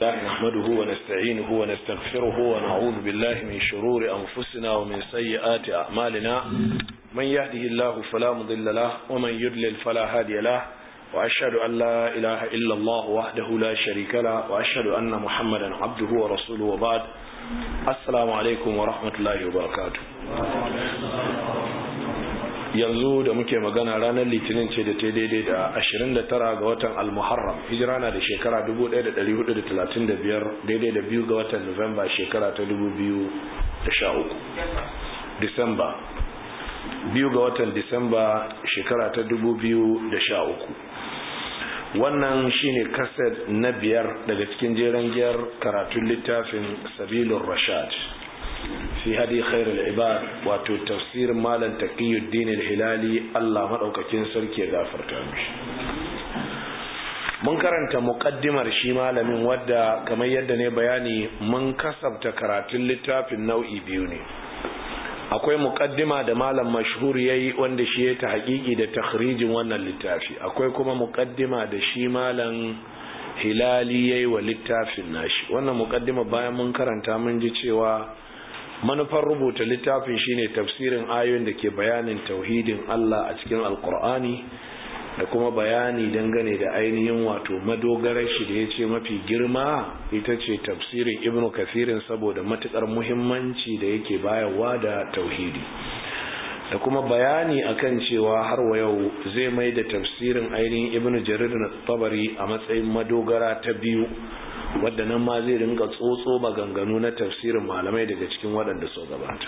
الله نحمده ونستعينه ونستغفره ونعوذ بالله من شرور أنفسنا ومن سيئات أعمالنا من يهده الله فلا مضل له ومن يضلل فلا هادي له وأشهد أن لا إله إلا الله وحده لا شريك له وأشهد أن محمدا عبده ورسوله وبعد السلام عليكم ورحمة الله وبركاته yanzu da muke magana ranar litinin ce da ta daidai da 29 ga watan al-muharram hijira na da shekara 1435 daidai da biyu ga watan nuwamba shekara ta 2013 disamba biyu ga watan disamba shekara ta 2013 wannan shine kaset na biyar daga cikin jeren giyar karatun littafin sabilun rashad fi hadi khairul ibad wato tafsirin malam taqiyuddin al-hilali Allah madaukakin sarki ya gafarta mishi mun karanta muqaddimar shi malamin wadda kamar yadda ne bayani mun kasabta karatun littafin nau'i biyu ne akwai muqaddima da malam mashhur yayi wanda shi ya ta haƙiƙi da takhrijin wannan littafi akwai kuma muqaddima da shi malam hilali yayi wa littafin nashi wannan muqaddima bayan mun karanta mun ji cewa manufar rubuta littafin shine tafsirin ayoyin da ke bayanin tauhidin Allah a cikin alkur'ani da kuma bayani dangane da ainihin wato madogarar shi da ya ce mafi girma ita ce tafsirin ibnu kafirin saboda matukar muhimmanci da yake bayarwa da tauhidi da kuma bayani akan cewa har wa yau zai mai da tafsirin ainihin ibnu jarir na tabari a matsayin madogara ta biyu wadda nan ma zai ringa tsotso maganganu na tafsirin malamai daga cikin waɗanda so gabata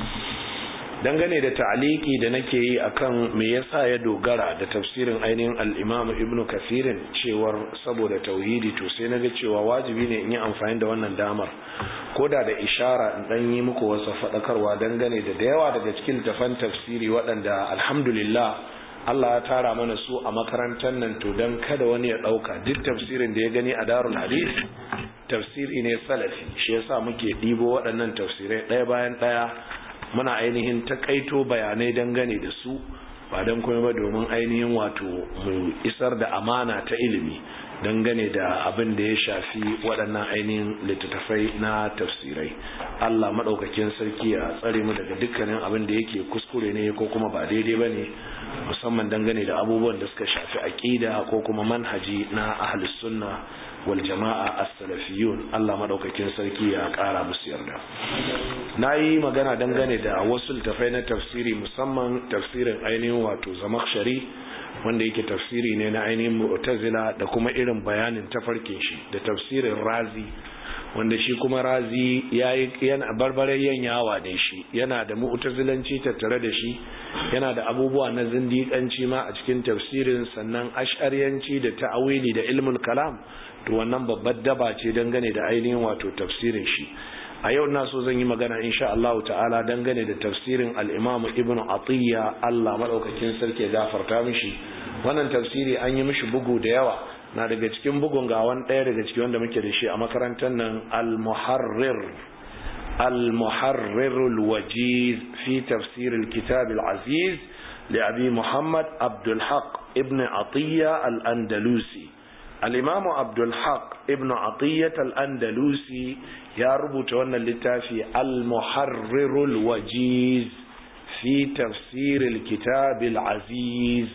dangane da ta'aliki da nake yi akan me yasa ya dogara da tafsirin ainihin al-Imam Ibn Kathirin cewar saboda tauhidi to sai naga cewa wajibi ne in yi amfani da wannan damar koda da ishara in dan yi muku wasu fadakarwa dangane da da yawa daga cikin tafan tafsiri waɗanda alhamdulillah Allah ya tara mana su a makarantar nan to don kada wani ya ɗauka duk tafsirin da ya gani a darul hadis tafsiri ne salafi shi yasa muke ɗibo waɗannan tafsirai ɗaya bayan ɗaya muna ainihin takaito bayanai dangane da su ba don kuma ba domin ainihin wato mu isar da amana ta ilimi dangane da abin da ya shafi waɗannan ainihin littattafai na tafsirai Allah maɗaukakin sarki ya tsare mu daga dukkanin abin da yake kuskure ne ko kuma ba daidai ba ne musamman dangane da abubuwan da suka shafi aƙida ko kuma manhaji na ahlus sunna wal jama'a as-salafiyun Allah madaukakin sarki ya ƙara musu yarda nayi magana dangane da wasu littafai na tafsiri musamman tafsirin ainihin wato zamakhshari wanda yake tafsiri ne na ainihin mu'tazila da kuma irin bayanin tafarkin shi da tafsirin razi wanda shi kuma razi yayi yana barbaren yawa ne shi yana da mu'tazilanci tattare da shi yana da abubuwa na zindiƙanci ma a cikin tafsirin sannan ash'ariyanci da ta'awili da ilmul kalam to wannan babbar daba ce dangane da ainihin wato tafsirin shi a yau na so zan yi magana insha Allah ta'ala dangane da tafsirin al-Imam Ibn Atiyya Allah madaukakin sarki ya gafarta mishi wannan tafsiri an yi mishi bugu da yawa na daga cikin bugun ga wani ɗaya daga cikin wanda muke da shi a makarantar nan al-Muharrir al-Muharrir al-Wajiz fi tafsir al-Kitab al-Aziz لأبي محمد عبد الحق ابن عطية الأندلسي الإمام عبد الحق ابن عطية الأندلسي يا ربط وانا اللتافي المحرر الوجيز في تفسير الكتاب العزيز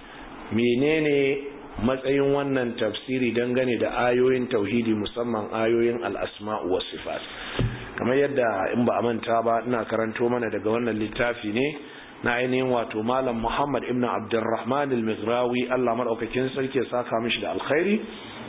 menene matsayin wannan tafsiri dangane da ayoyin tauhidi musamman ayoyin al'asma'u wa sifat kamar yadda in ba a manta ba ina karanto mana daga wannan littafi ne na ainihin wato malam muhammad ibn abdurrahman al-mighrawi Allah madaukakin sarki ya saka mishi da alkhairi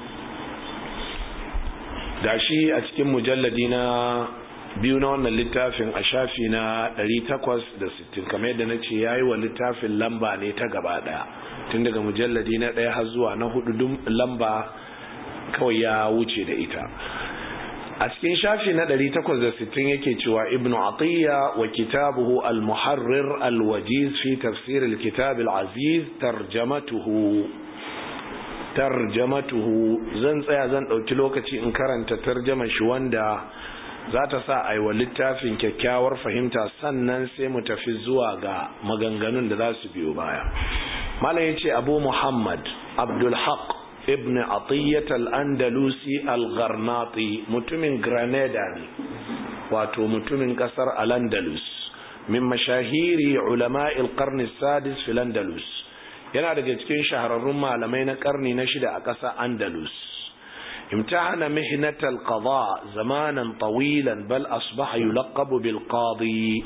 gashi a cikin mujalladi na biyu na wannan littafin a shafi na 860 kamar yadda nace yayi wa littafin lamba ne ta gaba daya tun daga mujalladi na daya har zuwa na hudu dum lamba kawai ya wuce da ita a cikin shafi na 860 yake cewa ibnu atiyya wa kitabuhu al-muharrir al-wajiz fi tafsir al-kitab al-aziz tarjamatuhu tarjamatuhu zan tsaya zan dauki lokaci in karanta tarjamar shi wanda za ta sa a yi wa littafin kyakkyawar fahimta sannan sai mu tafi zuwa ga maganganun da za su biyo baya malam ya ce abu muhammad abdulhaq ibn atiyyat al-andalusi al-gharnati mutumin granada ne wato mutumin kasar al-andalus min mashahiri ulama al-qarn sadis fil andalus yana daga cikin shahararrun malamai na karni na shida a ƙasar andalus امتحن مهنة القضاء زمانا طويلا بل أصبح يلقب بالقاضي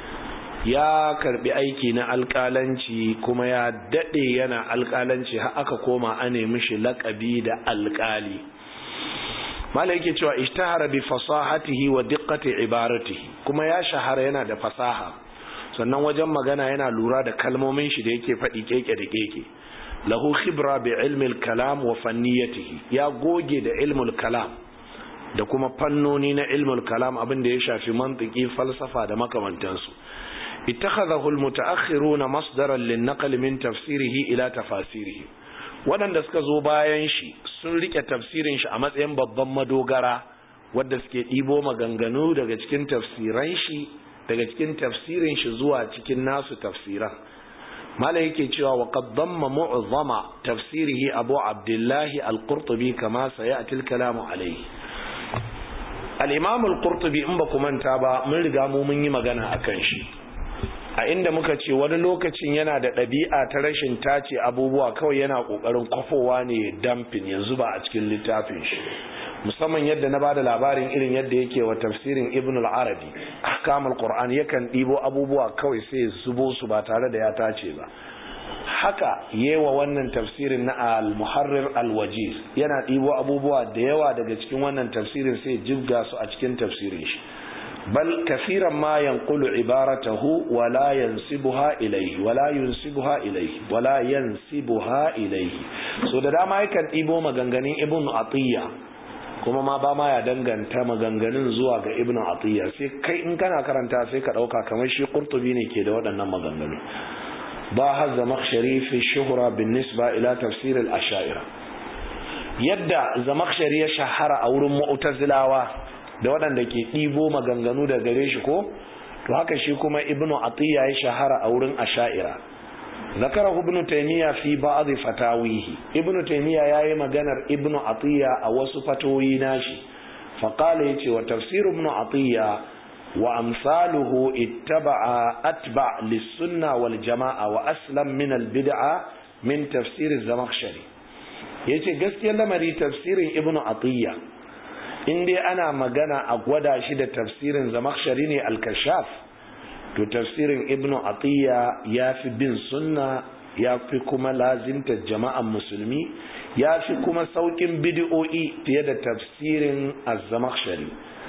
ya karbi aiki na alƙalanci kuma ya daɗe yana alƙalanci har aka koma a nemi shi laƙabi da alƙali mala yake cewa ishtahara bi fasahatihi wa diqqati ibaratihi kuma ya shahara yana da fasaha sannan wajen magana yana lura da kalmomin shi da yake faɗi keke da keke lahu khibra bi ilmi kalam wa fanniyatihi ya goge da ilmul kalam da kuma fannoni na ilmul kalam abin da ya shafi mantiki falsafa da makamantansu اتخذه المتأخرون مصدرا للنقل من تفسيره إلى تفاسيره waɗanda suka zo bayan shi sun rike tafsirin shi a matsayin babban madogara wadda suke ɗibo maganganu daga cikin tafsiran shi daga cikin tafsirin shi zuwa cikin nasu tafsiran mala yake cewa wa qad damma mu'zama tafsirihi abu abdullahi al-qurtubi kama sayati al-kalamu alayhi al-imam al-qurtubi in ba ku manta ba mun riga mu mun yi magana akan shi a inda muka ce wani lokacin yana da ɗabi'a ta rashin tace abubuwa kawai yana ƙoƙarin kwafowa ne damfin yanzu ba a cikin littafin shi musamman yadda na bada labarin irin yadda yake wa tafsirin ibn al-arabi ahkamul qur'an yakan ɗibo abubuwa kawai sai zubo su ba tare da ya tace ba haka yewa wannan tafsirin na al-muharrir al-wajiz yana ɗibo abubuwa da yawa daga cikin wannan tafsirin sai jibga su a cikin tafsirin shi بل كثيرا ما ينقل عبارته ولا ينسبها إليه ولا ينسبها إليه ولا ينسبها إليه so da dama yakan ɗibo maganganun ibn atiyya kuma ma ba ma ya danganta maganganun zuwa ga ibn atiyya sai kai in kana karanta sai ka ɗauka kamar shi qurtubi ne ke da waɗannan maganganu ba har zamakshari fi shuhura bin nisba ila tafsir al-asha'ira yadda zamakshari ya shahara a wurin mu'tazilawa da waɗanda ke ɗibo maganganu da gare shi ko to haka shi kuma ibnu atiya ya shahara a wurin asha'ira zakara ibnu taymiya fi ba'd fatawihi ibnu taymiya yayi maganar ibnu atiya a wasu fatoyi nashi fa qala yace wa tafsir ibnu atiya wa amsaluhu ittaba'a atba' lis-sunna wal jama'a wa aslam min al-bid'a min tafsir az-zamakhshari yace gaskiyar lamari tafsirin ibnu atiya in dai ana magana a gwada shi da tafsirin zamakshari ne al-kashaf to tafsirin ibnu atiya ya fi bin sunna ya fi kuma lazimta jama'an musulmi ya fi kuma saukin bidi'o'i fiye da tafsirin az-zamakhshari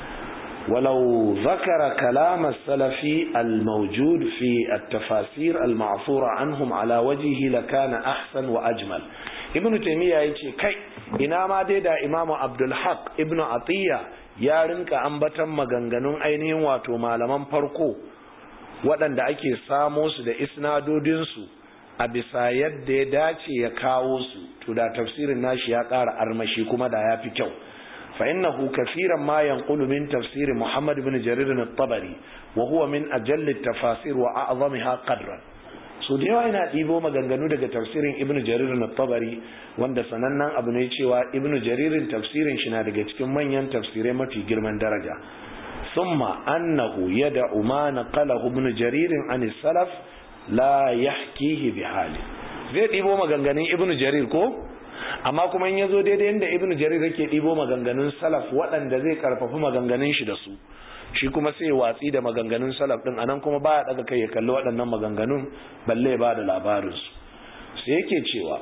ولو ذكر كلام السلف الموجود في التفاسير المعثورة عنهم على وجهه لكان أحسن وأجمل ابن تيمية يقول كي ina ma dai da imamu abdulhaq ibn atiyya ya rinka ambatan maganganun ainihin wato malaman farko waɗanda ake samo su da isnadodinsu a bisa yadda ya dace ya kawo su to da tafsirin nashi ya ƙara armashi kuma da ya fi kyau fa innahu kafiran ma yanqulu min tafsiri muhammad ibn jarir at-tabari wa huwa min ajalli tafasir wa a'zamiha qadran so da yawa ina ɗibo maganganu daga tafsirin ibnu jarir na tabari wanda sanannen abu ne cewa ibnu jaririn tafsirin shi na daga cikin manyan tafsirai mafi girman daraja summa annahu yad'u ma naqalahu ibnu jaririn an salaf la yahkihi bi hali zai ɗibo maganganun ibnu jarir ko amma kuma in yazo daidai inda ibnu jarir yake ɗibo maganganun salaf waɗanda zai karfafi maganganun shi da su shi kuma sai watsi da maganganun salaf din anan kuma baya daga kai ya kalli waɗannan maganganun balle ba da labarinsu sai yake cewa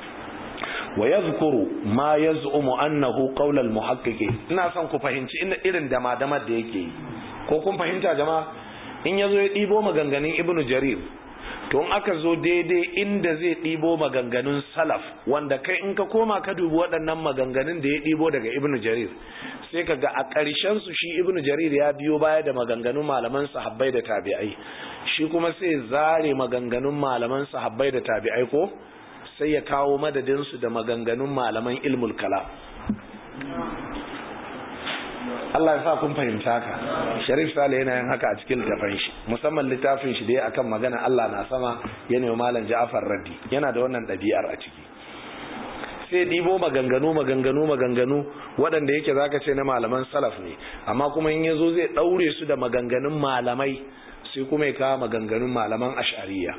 wa yadhkuru ma yaz'umu annahu qawl al-muhaqqiqi ina son ku fahimci inda irin dama damar da yake yi ko kun fahimta jama'a in yazo ya dibo maganganun ibnu jarir to in aka zo daidai inda zai ɗibo maganganun salaf wanda kai in ka koma ka dubi waɗannan maganganun da ya ɗibo daga ibnu jarir sai ka ga a ƙarshen su shi ibnu jarir ya biyo baya da maganganun malaman sahabbai da tabi'ai shi kuma sai zare maganganun malaman sahabbai da tabi'ai ko sai ya kawo madadin su da maganganun malaman ilmul kala Allah ya sa kun fahimta ka Sharif Sale yana yin haka a cikin littafin shi musamman littafin shi da ya akan magana Allah na sama yana malam Ja'far Raddi yana da wannan ɗabi'ar a ciki sai ɗibo maganganu maganganu maganganu waɗanda yake zaka ce na malaman salaf ne amma kuma in yazo zai ɗaure su da maganganun malamai sai kuma ya kawo maganganun malaman ash'ariya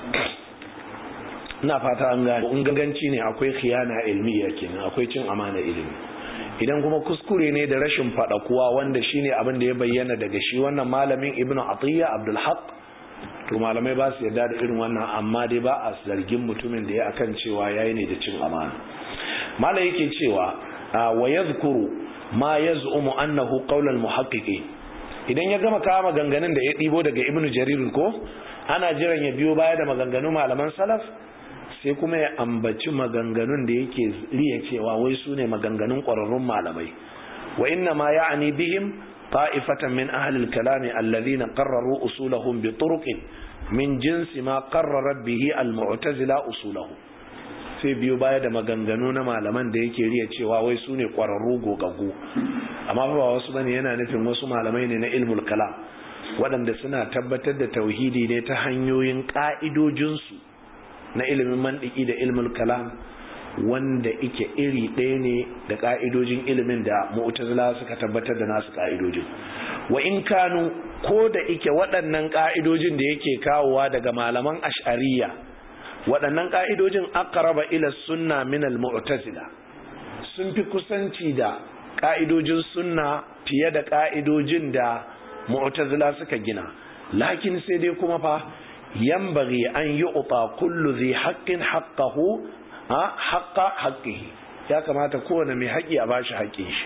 ina fata an gane in ganganci ne akwai khiyana ilmiya kenan akwai cin amana ilimi idan kuma kuskure ne da rashin kuwa wanda shine abin da ya bayyana daga shi wannan malamin ibnu atiyya abdul haq to malamai ba su yarda da irin wannan amma dai ba a zargin mutumin da ya akan cewa yayi ne da cin amana malai yake cewa wa yadhkuru ma yaz'umu annahu qawl al muhaqqiqin idan ya gama kawo maganganun da ya ɗibo daga ibnu jarir ko ana jiran ya biyo baya da maganganun malaman salaf sai kuma ya ambaci maganganun da yake riya cewa wai su ne maganganun ƙwararrun malamai wa inna ma ya'ani bihim ta'ifatan min ahli al-kalami alladhina qarraru usulahum bi turuqin min jinsi ma qarrarat bihi al-mu'tazila usulahum sai biyo baya da maganganu na malaman da yake riya cewa wai su ne ƙwararru gogaggu amma ba wasu bane yana nufin wasu malamai ne na ilmul kalam waɗanda suna tabbatar da tauhidi ne ta hanyoyin ƙa'idojinsu na ilimin mandiki da ilmul kalam wanda ike iri ɗaya ne da ƙa'idojin ilimin da mu'tazila suka tabbatar da nasu ƙa'idojin wa in kanu ko da ike waɗannan ƙa'idojin da yake kawowa daga malaman ash'ariya waɗannan ƙa'idojin aqraba ila sunna min al mu'tazila sun fi kusanci da ƙa'idojin sunna fiye da ƙa'idojin da mu'tazila suka gina lakin sai dai kuma fa ينبغي أن يعطى كل ذي حق حقه حق حقه ya kamata kowane mai haƙi a bashi haƙin shi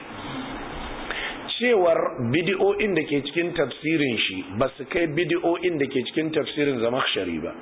cewar bidiyo'in da ke cikin tafsirin shi ba su kai bidiyo'in da ke cikin tafsirin zamakshari ba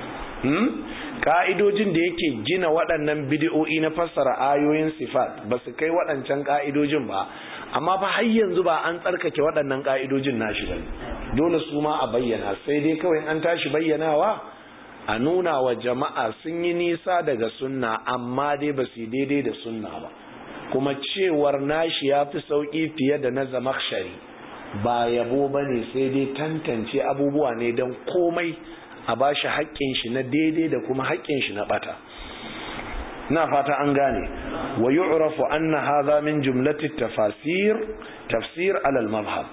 ka'idojin da yake gina waɗannan bidiyo'i na fassara ayoyin sifat ba su kai waɗancan ka'idojin ba amma fa har yanzu ba an tsarkake waɗannan ka'idojin nashi ba dole su ma a bayyana sai dai kawai an tashi bayyanawa a nuna wa jama'a sun yi nisa daga sunna amma dai ba su daidai da sunna ba kuma cewar nashi ya fi sauƙi fiye da na zamakshari ba yabo ba ne sai dai tantance abubuwa ne don komai a ba shi haƙƙin shi na daidai da kuma haƙƙin shi na ɓata na fata an gane wa yu'rafu anna hadha min jumlati tafasir tafsir alal mazhab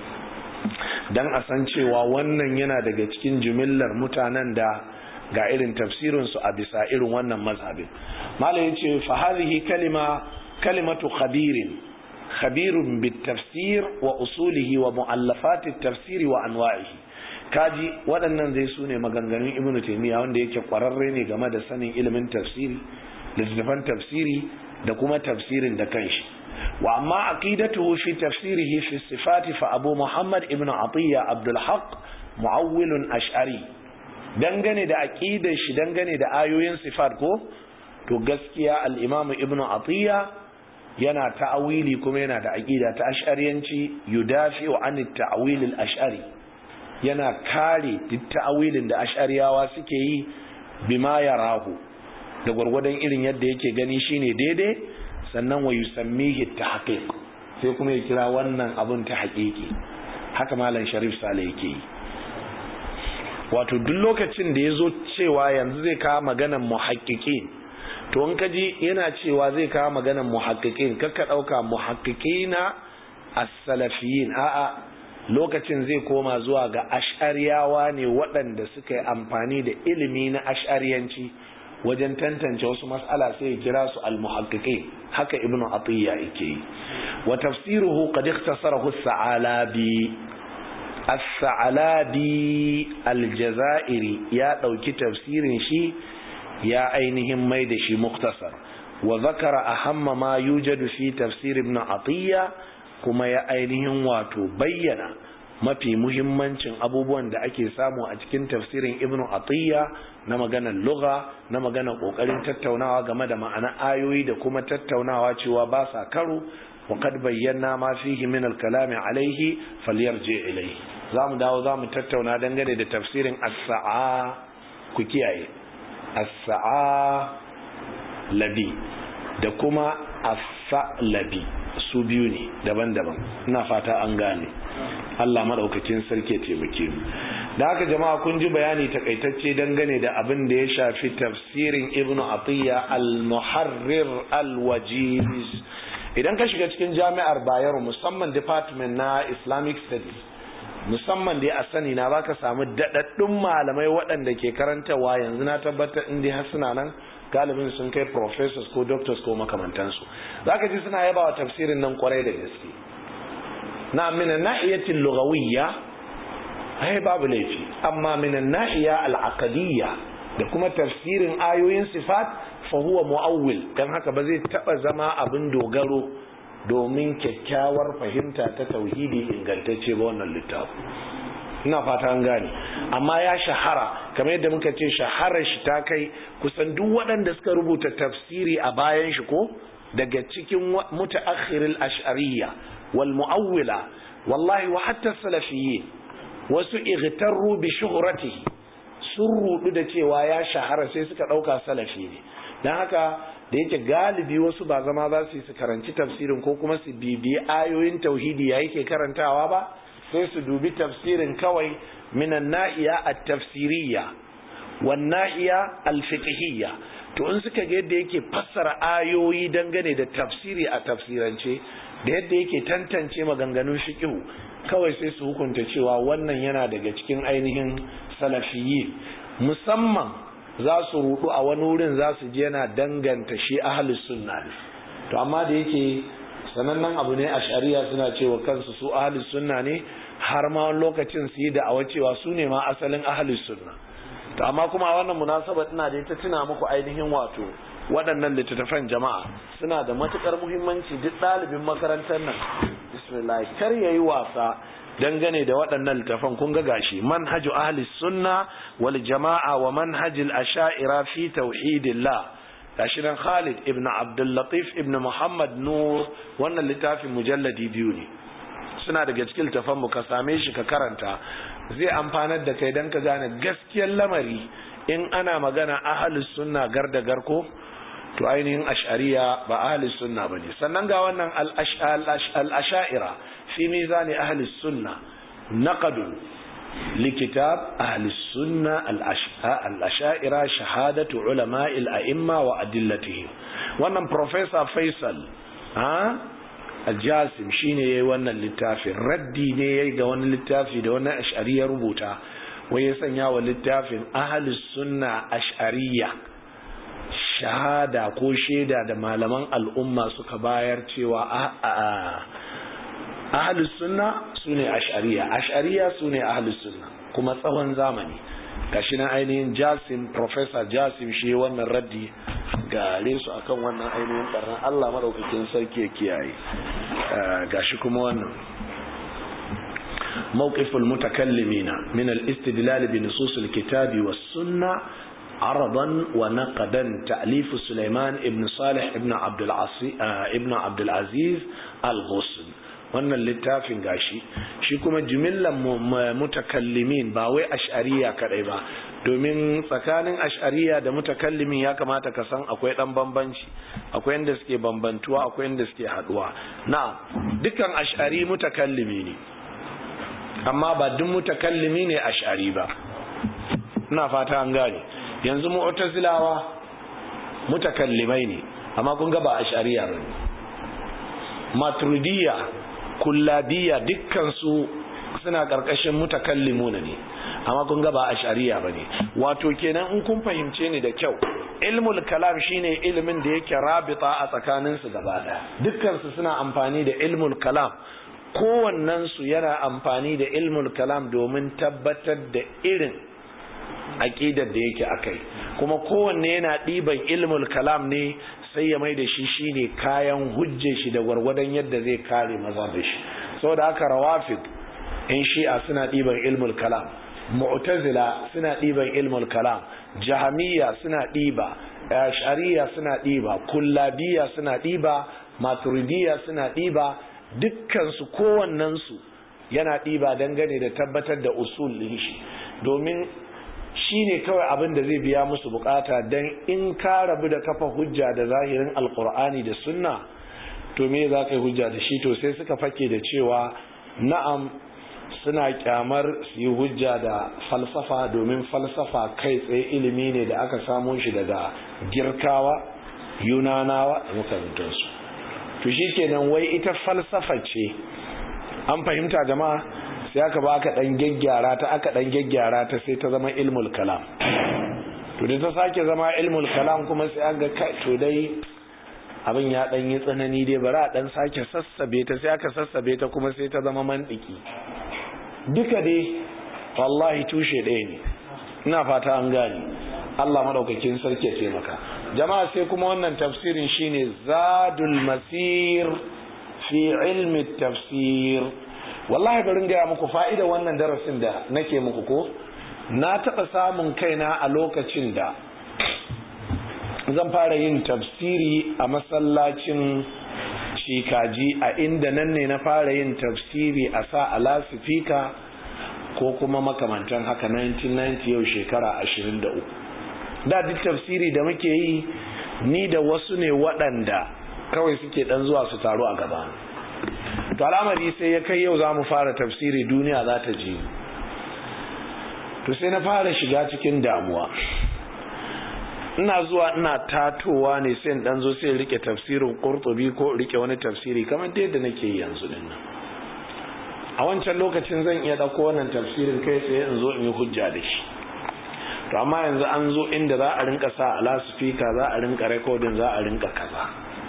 dan a san cewa wannan yana daga cikin jumillar mutanen da ga irin tafsirin su a bisa irin wannan mazhabin malai yace fa hadhihi kalima kalimatu khabirin khabirun bit tafsir wa usulihi wa muallafat at-tafsir wa anwa'ihi kaji waɗannan zai su ne maganganun ibnu taymiya wanda yake kwararre ne game da sanin ilimin tafsiri littattafan tafsiri da kuma tafsirin da kanshi wa amma aqidatuhu fi tafsirihi fi sifati fa abu muhammad ibnu atiya abdul haq muawwilun ash'ari dangane da aqidar shi dangane da ayoyin sifat ko to gaskiya al-imam ibnu atiya yana ta'awili kuma yana da aqida ta ash'ariyanci yudafi wa an at-ta'wil al-ash'ari yana kare duk ta'awilin da ash'ariyawa suke yi bima yarahu da gwargwadon irin yadda yake gani shine daidai sannan wa yusammihi tahqiq sai kuma ya kira wannan abun ta haƙiƙi haka malam sharif sale yake yi wato duk lokacin da ya zo cewa yanzu zai kawo maganan muhaqqiqin to in kaji yana cewa zai kawo maganan muhaqqiqin kakka ɗauka muhaqqiqina as-salafiyin a'a lokacin zai koma zuwa ga ash'ariyawa ne waɗanda suka yi amfani da ilimi na ash'ariyanci wajen tantance wasu mas'ala sai ya kira su al-muhaqqiqin haka ibnu atiyya yake yi wa tafsiruhu qad ikhtasarahu as-sa'alabi as-sa'alabi al-jazairi ya dauki tafsirin shi ya ainihin mai da shi muktasar wa zakara ahamma ma yujadu fi tafsir ibn atiyya kuma ya ainihin wato bayyana mafi muhimmancin abubuwan da ake samu a cikin tafsirin ibnu atiyya na maganar lugha na maganar kokarin tattaunawa game da ma'ana ayoyi da kuma tattaunawa cewa ba sa karo wa kad bayyana ma fihi min al-kalam alayhi falyarji ilayhi zamu dawo zamu tattauna dangane da tafsirin as-sa'a ku kiyaye as-sa'a labi da kuma as-sa'labi su biyu ne daban-daban ina fata an gane Allah madaukakin sarki ya taimake mu da haka jama'a kun ji bayani takaitacce dangane da abin da ya shafi tafsirin ibnu atiyya al-muharrir al-wajiz idan ka shiga cikin jami'ar bayero musamman department na islamic studies musamman dai a sani na baka samu daɗaɗɗun malamai waɗanda ke karantawa yanzu na tabbatar in dai har suna nan galibin sun kai professors ko doctors ko makamantansu zaka ji suna yaba wa tafsirin nan kwarai da gaske na minan nahiyatin lugawiyya ai babu laifi amma minan nahiya al'aqadiyya da kuma tafsirin ayoyin sifat fa huwa mu'awwil dan haka ba zai taba zama abin dogaro domin kyakkyawar fahimta ta tauhidi ingantacce ba wannan littafi ina fata an gane amma ya shahara kamar yadda muka ce shaharar shi ta kai kusan duk waɗanda suka rubuta tafsiri a bayan shi ko daga cikin mutaakhiril ash'ariyya wal mu'awwila wallahi wa hatta salafiyyin wasu igtarru bi shuhratihi sun rudu da cewa ya shahara sai suka dauka salafi ne dan haka da yake galibi wasu ba zama za su yi su karanci tafsirin ko kuma su bibiyi ayoyin tauhidi ya yake karantawa ba sai su dubi tafsirin kawai minan na'iya at-tafsiriyya wan na'iya al-fiqhiyya to in suka ga yadda yake fassara ayoyi dangane da tafsiri a tafsirance da yadda yake tantance maganganun fiqhu kawai sai su hukunta cewa wannan yana daga cikin ainihin salafiyyi musamman za su rudu a wani wurin za su ji yana danganta shi ahlus sunna ne to amma da yake sanannen abu ne a shari'a suna cewa kansu su ahlus sunna ne har ma wani lokacin su yi da'awa cewa su ne ma asalin ahlus sunna to amma kuma a wannan munasaba ina da ita tuna muku ainihin wato waɗannan littattafan jama'a suna da matukar muhimmanci duk ɗalibin makarantar nan bismillah kar yayi wasa dangane da waɗannan littafan kun ga gashi manhaju ahli sunna wal jama'a wa manhajil asha'ira fi tauhidillah gashi nan Khalid ibn Abdul Latif ibn Muhammad Nur wannan littafin mujalladi biyu ne suna daga cikin littafan mu ka same shi ka karanta zai amfanar da kai dan ka gane gaskiyar lamari in ana magana ahli sunna gar da garko to ainihin ash'ariya ba ahli sunna bane sannan ga wannan al-ash'ira في ميزان أهل السنة نقد لكتاب أهل السنة الأشائرة شهادة علماء الأئمة وأدلتهم wannan Professor Faisal ha Aljasim shine yayi wannan littafin raddi ne yayi ga wani littafi da wani ash'ari ya rubuta wai ya sanya wa littafin ahlus sunna ash'ariyya shahada ko shaida da malaman al'umma suka bayar cewa a ahlus sunna sune ash'ariya ash'ariya sune ahlus sunna kuma tsawon zamani gashi nan ainihin jasim professor jasim shi wannan raddi gare su akan wannan ainihin barnan Allah madaukakin sarki ya kiyaye gashi kuma wannan موقف المتكلمين من الاستدلال بنصوص الكتاب والسنة عرضا ونقدا تأليف سليمان ابن صالح ابن عبد العزيز ابن عبد العزيز الغصن wannan littafin gashi shi kuma jimillan mutakallimin ba wai ash'ariya kadai ba domin tsakanin ash'ariya da mutakallimin ya kamata ka san akwai dan bambanci akwai inda suke bambantuwa akwai inda suke haduwa na dukkan ash'ari mutakallimi ne amma ba duk mutakallimi ne ash'ari ba ina fata an gane yanzu mu'tazilawa mutakallimai ne amma kun ga ba ash'ariya ba maturidiyya kullabiya dukkansu suna ƙarƙashin mutakallimuna ne amma kun ga ba ash'ariya bane wato kenan in kun fahimce ni da kyau ilmul kalam shine ilimin da yake rabita a tsakanin su gaba daya dukkan su suna amfani da ilmul kalam kowannen su yana amfani da ilmul kalam domin tabbatar da irin aqidar da yake akai kuma kowanne yana ɗiban ilmul kalam ne sai ya mai da shi shine kayan hujje shi da gwargwadon yadda zai kare maza da shi saboda haka rawafid in shi'a suna ɗiban ilmul kalam mu'tazila suna ɗiban ilmul kalam jahamiyya suna ɗiba shari'a suna ɗiba kullabiya suna ɗiba maturidiyya suna ɗiba dukkansu kowannensu yana ɗiba dangane da tabbatar da usul ɗin shi domin shi ne kawai abin da zai biya musu bukata don in ka rabu da kafa hujja da zahirin alkur'ani da sunna to me za ka yi hujja da shi to sai suka fake da cewa na'am suna kyamar su yi hujja da falsafa domin falsafa kai tsaye ilimi ne da aka samo shi daga girkawa yunanawa da makarantarsu to shi kenan wai ita falsafa ce an fahimta jama'a sai aka ba aka dan gyaggyara ta aka dan gyaggyara ta sai ta zama ilmul kalam to da ta sake zama ilmul kalam kuma sai an ga kai to dai abin ya dan yi tsanani dai bari a dan sake sassabe ta sai aka sassabe ta kuma sai ta zama mandiki duka dai wallahi tushe ɗaya ne ina fata an gane Allah madaukakin sarki ya taimaka jama'a sai kuma wannan tafsirin shine zadul masir fi ilmi tafsir wallahi bari gaya muku fa'ida wannan darasin da nake muku ko na taɓa samun kaina a lokacin da zan fara yin tafsiri a masallacin shikaji a inda nan ne na fara yin tafsiri a sa a lasifika ko kuma makamantan haka 1990 yau shekara 23 da duk tafsiri da muke yi ni da wasu ne waɗanda kawai suke ɗan zuwa su taru a gaba to al'amari sai ya kai yau za mu fara tafsiri duniya za ta ji to sai na fara shiga cikin damuwa ina zuwa ina tatowa ne sai in dan zo sai rike tafsirin qurtubi ko rike wani tafsiri kamar da yadda nake yi yanzu din nan a wancan lokacin zan iya dauko wannan tafsirin kai tsaye in zo in yi hujja da shi to amma yanzu an zo inda za a rinka sa ala speaker za a rinka recording za a rinka kaza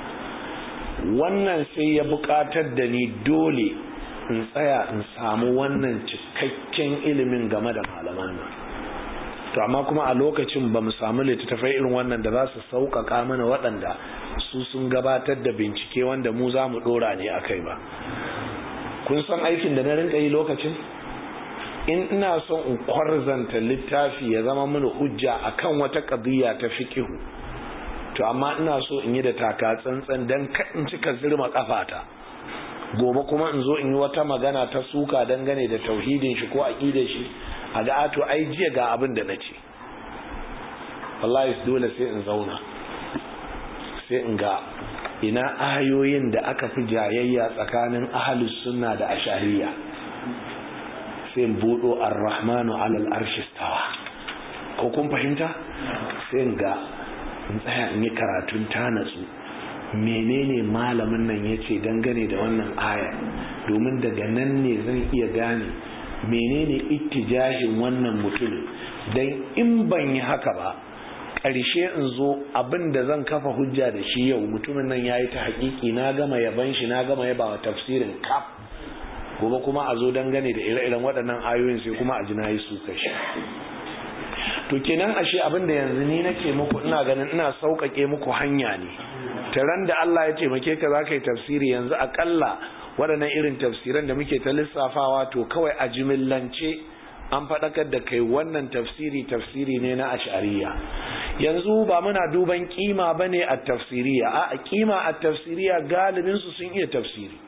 wannan sai ya bukatar da ni dole in tsaya in samu wannan cikakken ilimin game da malaman nan to amma kuma a lokacin ba mu samu littattafai irin wannan da za su sauƙaƙa mana waɗanda su sun gabatar da bincike wanda mu za mu ɗora ne a kai ba kun san aikin da na rinka yi lokacin in ina son in kwarzanta littafi ya zama mini hujja akan wata ƙadiyya ta fikihu to amma ina so in yi da taka tsantsan don in cika zirma kafata gobe kuma in zo in yi wata magana ta suka dangane da tauhidin shi ko aƙidar shi a ga ato ai jiya ga abin da na ce wallahi dole sai in zauna sai in ga ina ayoyin da aka fi jayayya tsakanin ahalus sunna da ashariya sai in buɗo ar-rahmanu alal arshi stawa ko kun fahimta sai in ga in tsaya in yi karatun ta natsu menene malamin nan ya ce dangane da wannan aya domin daga nan ne zan iya gane menene ittijahin wannan mutumin don in ban yi haka ba ƙarshe in zo abin da zan kafa hujja da shi yau mutumin nan ya yi ta haƙiƙi na gama yaban shi na gama yaba wa tafsirin kaf gobe kuma a zo dangane da ire-iren waɗannan ayoyin sai kuma a ji na yi su kashi to kenan ashe abin da yanzu ni nake muku ina ganin ina sauƙaƙe muku hanya ne taran da Allah ya taimake ka za ka yi tafsiri yanzu aƙalla waɗannan irin tafsiran da muke ta lissafawa to kawai a jimillance an faɗakar da kai wannan tafsiri tafsiri ne na ashariya yanzu ba muna duban kima ba ne a tafsiriya a kima a tafsiriya galibinsu sun iya tafsiri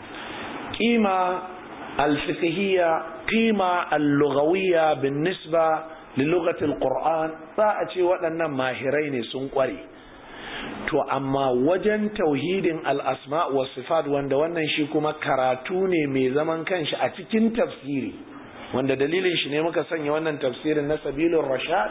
kima alfikihiyya kima allugawiyya bin nisba lilugatil qur'an za a ce waɗannan mahirai ne sun ƙware to amma wajen tauhidin al'asma wa sifat wanda wannan shi kuma karatu ne mai zaman kanshi a cikin tafsiri wanda dalilin shi ne muka sanya wannan tafsirin na sabilun rashad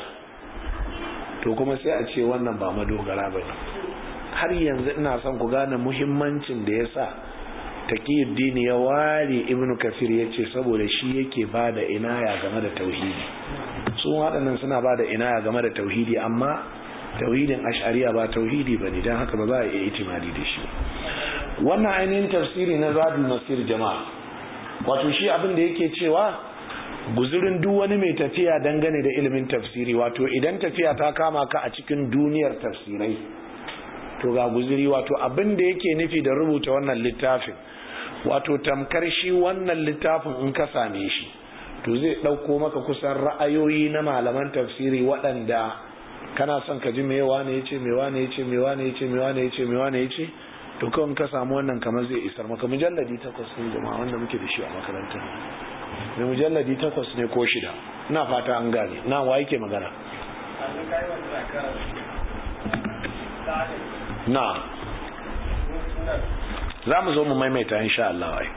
to kuma sai a ce wannan ba madogara ba ne har yanzu ina son ku gane muhimmancin da ya sa taqiyuddin ya ware ibnu kasir ya ce saboda shi yake ba da inaya game da tauhidi su waɗannan suna ba da inaya game da tauhidi amma tauhidin ash'ariya ba tauhidi bane dan haka ba za a iya itimadi da shi wannan ainihin tafsiri na zadul masir jama'a wato shi abin da yake cewa guzurin duk wani mai tafiya dangane da ilimin tafsiri wato idan tafiya ta kama ka a cikin duniyar tafsirai to ga guzuri wato abin da yake nufi da rubuta wannan littafin wato tamkar shi wannan littafin in ka same shi to zai ɗauko maka kusan ra'ayoyi na malaman tafsiri waɗanda kana son ka ji mewa ne ya ce mewa ne ya ce mewa ne ya ce mewa ne ya ce mewa ne ya ce to kawai ka samu wannan kamar zai isar maka mujalladi takwas ne jama'a wanda muke da shi a makarantar mai mujalladi takwas ne ko shida ina fata an gane na wa yake magana na za mu zo mu maimaita insha Allah wai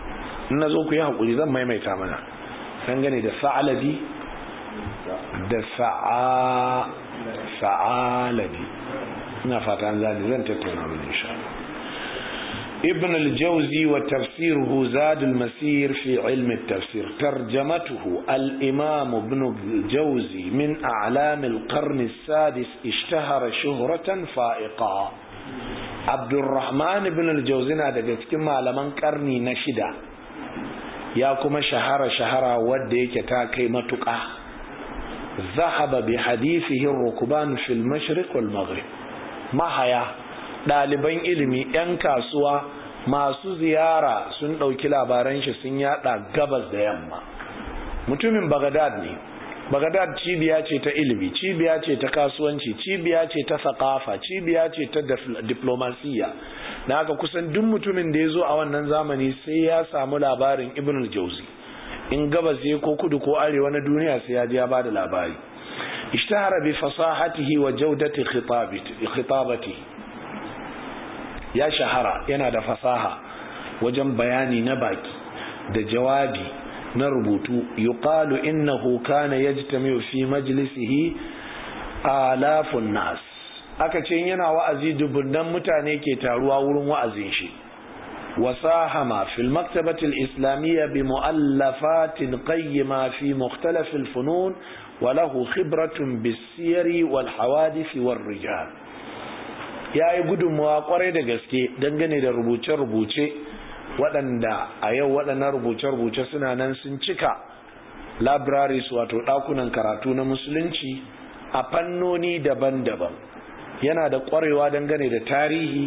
in na zo ku yi haƙuri zan maimaita mana dangane da sa'alabi da sa'a sa'alabi ina fata an zane zan tattauna mana insha ابن الجوزي وتفسيره زاد المسير في علم التفسير ترجمته الإمام ابن الجوزي من أعلام القرن السادس اشتهر شهرة فائقة عبد الرحمن بن الجوزي نادى كما لمن قرني نشدا يا كما شهر شهر وديك تاكي متقى ذهب بحديثه الركبان في المشرق والمغرب ما هيا ɗaliban ilimi 'yan kasuwa masu ziyara sun ɗauki labaran shi sun yada gabas da yamma mutumin bagadad ne bagadad cibiya ce ta ilimi cibiya ce ta kasuwanci cibiya ce ta sakafa cibiya ce ta diplomasiya na haka kusan duk mutumin da ya zo a wannan zamani sai ya samu labarin ibn al-jauzi in gabas ya ko kudu ko arewa na duniya sai ya ji ya bada labari ishtahara bi fasahatihi wa jaudati khitabati ya shahara yana da fasaha wajen bayani na baki da jawabi na rubutu yuqalu innahu kana yajtami'u fi majlisihi alafun nas aka ce yana wa'azi dubunnan mutane ke taruwa wurin wa'azin shi wasahama fil maktabati al-islamiyya bi mu'allafatin qayyima fi mukhtalaf al-funun wa lahu khibratun bis-siyari wal hawadith war rijal ya yi gudunmawa kwarai da gaske dangane da rubuce-rubuce waɗanda a yau waɗannan rubuce-rubuce suna nan sun cika libraries wato ɗakunan karatu na musulunci a fannoni daban-daban yana da ƙwarewa dangane da tarihi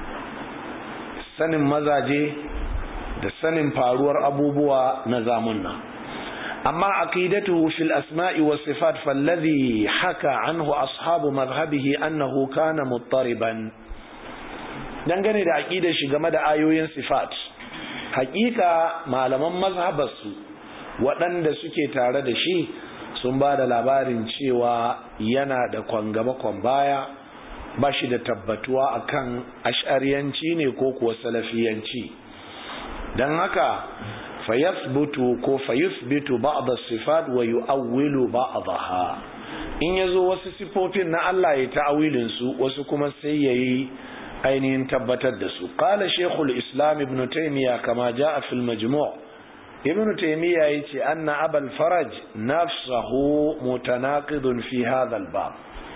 sanin mazaje da sanin faruwar abubuwa na zamunna أما عقيدته في الأسماء والصفات فالذي حكى عنه أصحاب مذهبه أنه كان مضطربا dangane da aƙidar shi game da ayoyin sifat hakika malaman mazhabarsu waɗanda suke tare da shi sun ba da labarin cewa yana da kwangaba kwan baya ba shi da tabbatuwa akan ash'ariyanci ne ko kuwa salafiyanci don haka fayasbutu ko fayusbitu ba'd as-sifat wa yu'awwilu ba'daha in yazo wasu sifofin na Allah ya ta'awilin su wasu kuma sai yayi ainihin tabbatar da su qala shaykhul islam ibn taymiya kama jaa fil majmu' ibn taymiya yace anna abul faraj nafsuhu mutanaqidun fi hadha al-bab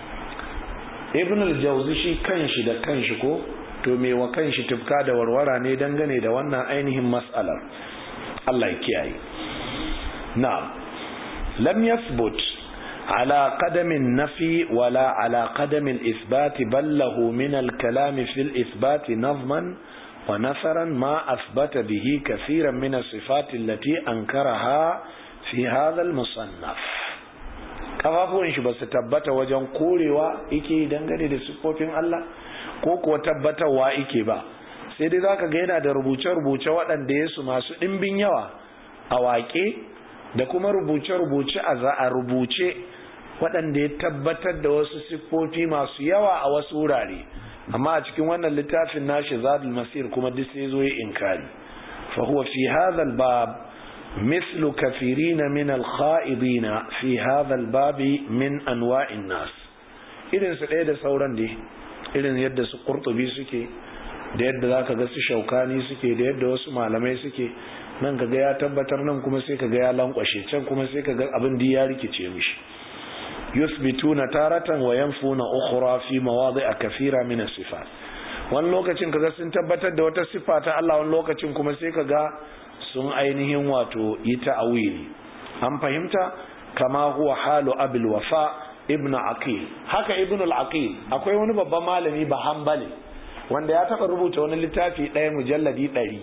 ibn al-jawzi shi kanshi da kanshi ko to me wa kanshi tufka da warwara ne dangane da wannan ainihin mas'alar Allah ya kiyaye na'am lam yathbut ala qadamin nafi wala ala qadamin isbat bal lahu min al-kalam fi al-ithbat nazman wa nasaran ma athbata bihi kathiran min as-sifat allati ankaraha fi hadha al-musannaf kafafuwan shi basu tabbata wajen korewa yake dangane da sifofin Allah ko kuwa tabbatarwa yake ba sai dai zaka ga yana da rubuce-rubuce waɗanda ya su masu ɗimbin yawa a waƙe da kuma rubuce-rubuce a za a rubuce waɗanda ya tabbatar da wasu siffofi masu yawa a wasu wurare amma a cikin wannan littafin nashi zadul masir kuma duk sai zo ya inkari fa huwa fi hadha al-bab مثل كثيرين من الخائضين في هذا الباب من أنواع الناس irin su ɗaya da sauran dai irin yadda su ƙurtubi suke da yadda za ka ga su shaukani suke da yadda wasu malamai suke nan ka ga ya tabbatar nan kuma sai ka ga ya lankwashe can kuma sai ka ga abin da ya rikice mishi yusbituna taratan wa yanfuna ukhra fi mawadi'a kathira min as-sifat wani lokacin kaga sun tabbatar da wata sifa ta Allah wani lokacin kuma sai ka ga sun ainihin wato yi ta'awili an fahimta kama huwa halu abul wafa ibnu aqil haka ibnu al-aqil akwai wani babban malami ba hanbali wanda ya taba rubuta wani littafi ɗaya mujalladi ɗari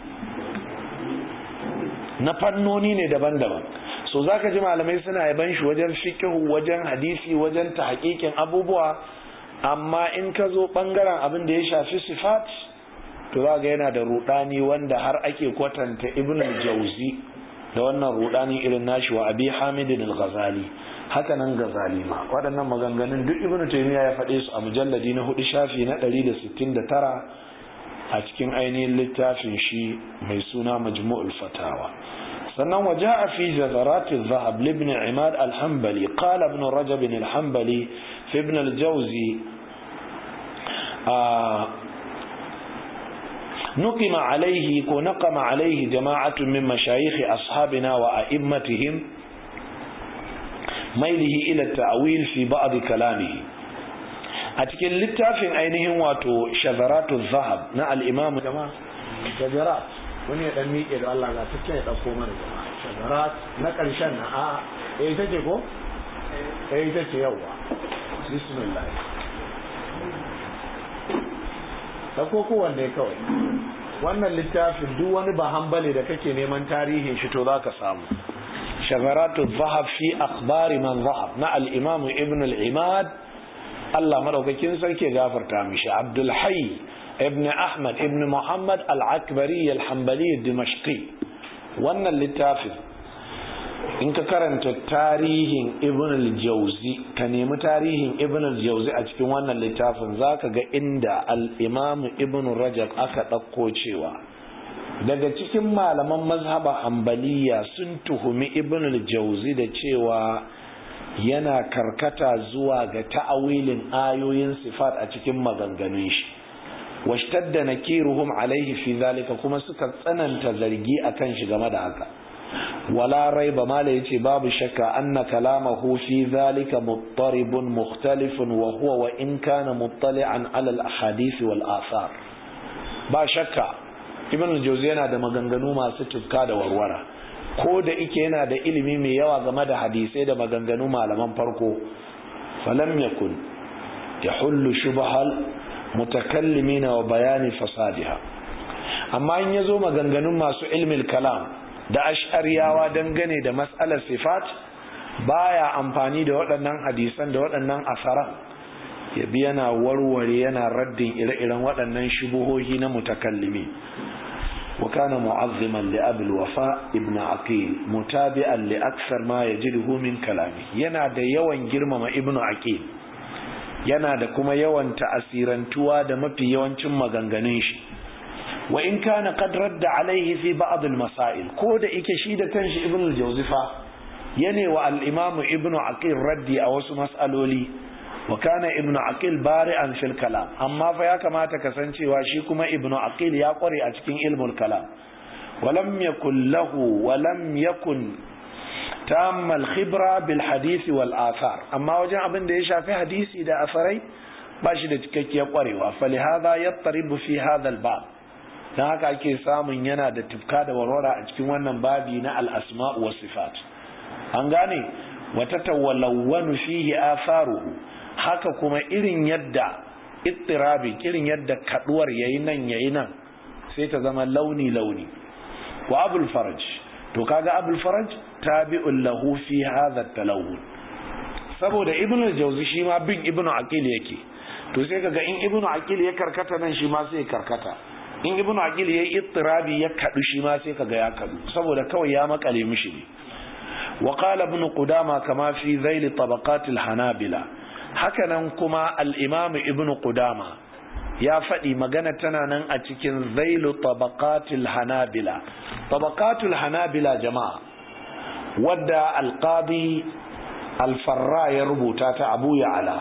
na fannoni ne daban-daban so zaka ji malamai suna yaban shi wajen fiqhu wajen hadisi wajen tahqiqin abubuwa amma in ka zo bangaren abin da ya shafi sifat to za ga yana da rudani wanda har ake kwatanta ibn al-jawzi da wannan rudani irin nashi wa abi hamid al-ghazali haka nan ghazali ma waɗannan maganganun duk ibn taymiya ya faɗe su a mujalladi na hudu shafi na 169 a cikin ainihin littafin shi mai suna majmu'ul fatawa sannan waje a fi jazarati zahab libni imad alhambali qala ibn rajab alhambali fi ibn aljawzi نقم عليه ونقم عليه جماعة من مشايخ أصحابنا وأئمتهم ميله إلى التأويل في بعض كلامه أتكن للتافن أينهم واتو شذرات الذهب نا الإمام جماعة شذرات wani ya dan miƙe da Allah ga cikin ya ɗauko mana jama'a shagarat na ƙarshen na a eh ita ce ko eh ita ce yawa bismillah ɗauko kowanne kawai wannan littafin duk wani ba hambali da kake neman tarihin shi to zaka samu shagaratu zahab fi akhbari man zahab na al-imam ibn al-imad Allah madaukakin sarki gafarta mishi Abdul Hayy ibn Ahmad ibn Muhammad al-Akbari al-Hanbali dimashqi wannan littafin in ka karanta tarihin ibn al-jauzi ka nemi tarihin ibn al-jauzi a cikin wannan littafin zaka ga inda al-imam ibn rajab aka ɗauko cewa daga cikin malaman mazhaba hanbaliya sun tuhumi ibn al-jauzi da cewa yana karkata zuwa ga ta'awilin ayoyin sifat a cikin maganganun shi washtadda nakiruhum alaihi fi zalika kuma suka tsananta zargi akan shi game da haka ولا ريب ما ليتي باب شك أن كلامه في ذلك مضطرب مختلف وهو وإن كان مطلعا على الأحاديث والآثار با شك ابن الجوزي yana da maganganu masu tufka da warwara ko da ike yana da ilimi mai yawa game da hadisai da maganganu malaman farko falam yakun yahullu shubhal mutakallimina wa bayani fasadiha amma in yazo maganganun masu ilmin kalam da ash'ariyawa dangane da matsalar sifat baya amfani da waɗannan hadisan da waɗannan asaran ya bi yana warware yana raddin ire-iren waɗannan shubuhohi na mutakallimi wa kana mu'azziman li abul wafa ibn aqil mutabi'an li aksar ma yajiduhu min kalami yana da yawan girmama ibn aqil yana da kuma yawan ta'asirantuwa da mafi yawancin maganganun shi wa in kana qad radda alaihi fi ba'd al-masail ko da yake shi da kanshi ibn al-jawzifa yane wa al-imam ibn aqil raddi a wasu mas'aloli wa kana ibn aqil bari'an fil kalam amma fa ya kamata kasancewa shi kuma ibn aqil ya kware a cikin ilmul kalam ولم يكن له ولم يكن تام الخبرة بالحديث والآثار أما وجه أبن ده يشافي حديثي ده أثري باشي ده تككي قريوا فلهذا يضطرب في هذا الباب don haka ake samun yana da tufka da warwara a cikin wannan babi na al'asma'u wa sifat an gane wata tawallawanu fihi atharuhu haka kuma irin yadda ittirabi irin yadda kaduwar yayi nan yayi nan sai ta zama launi launi wa abul faraj to kaga abul faraj tabi'un lahu fi hadha talawun saboda ibnu al-jawzi shi ma bin ibnu aqil yake to sai kaga in ibnu aqil ya karkata nan shi ma sai karkata in ibnu aqil yayi ittirabi ya kadu shi ma sai kaga ya kadu saboda kawai ya makale mishi ne wa qala ibn qudama kama fi zail tabaqat al-hanabila hakanan kuma al-imam ibn qudama ya faɗi magana tana nan a cikin zailu tabaqatul hanabila tabaqatul hanabila jama'a wadda alqadi alfarra ya rubuta ta abu ya'ala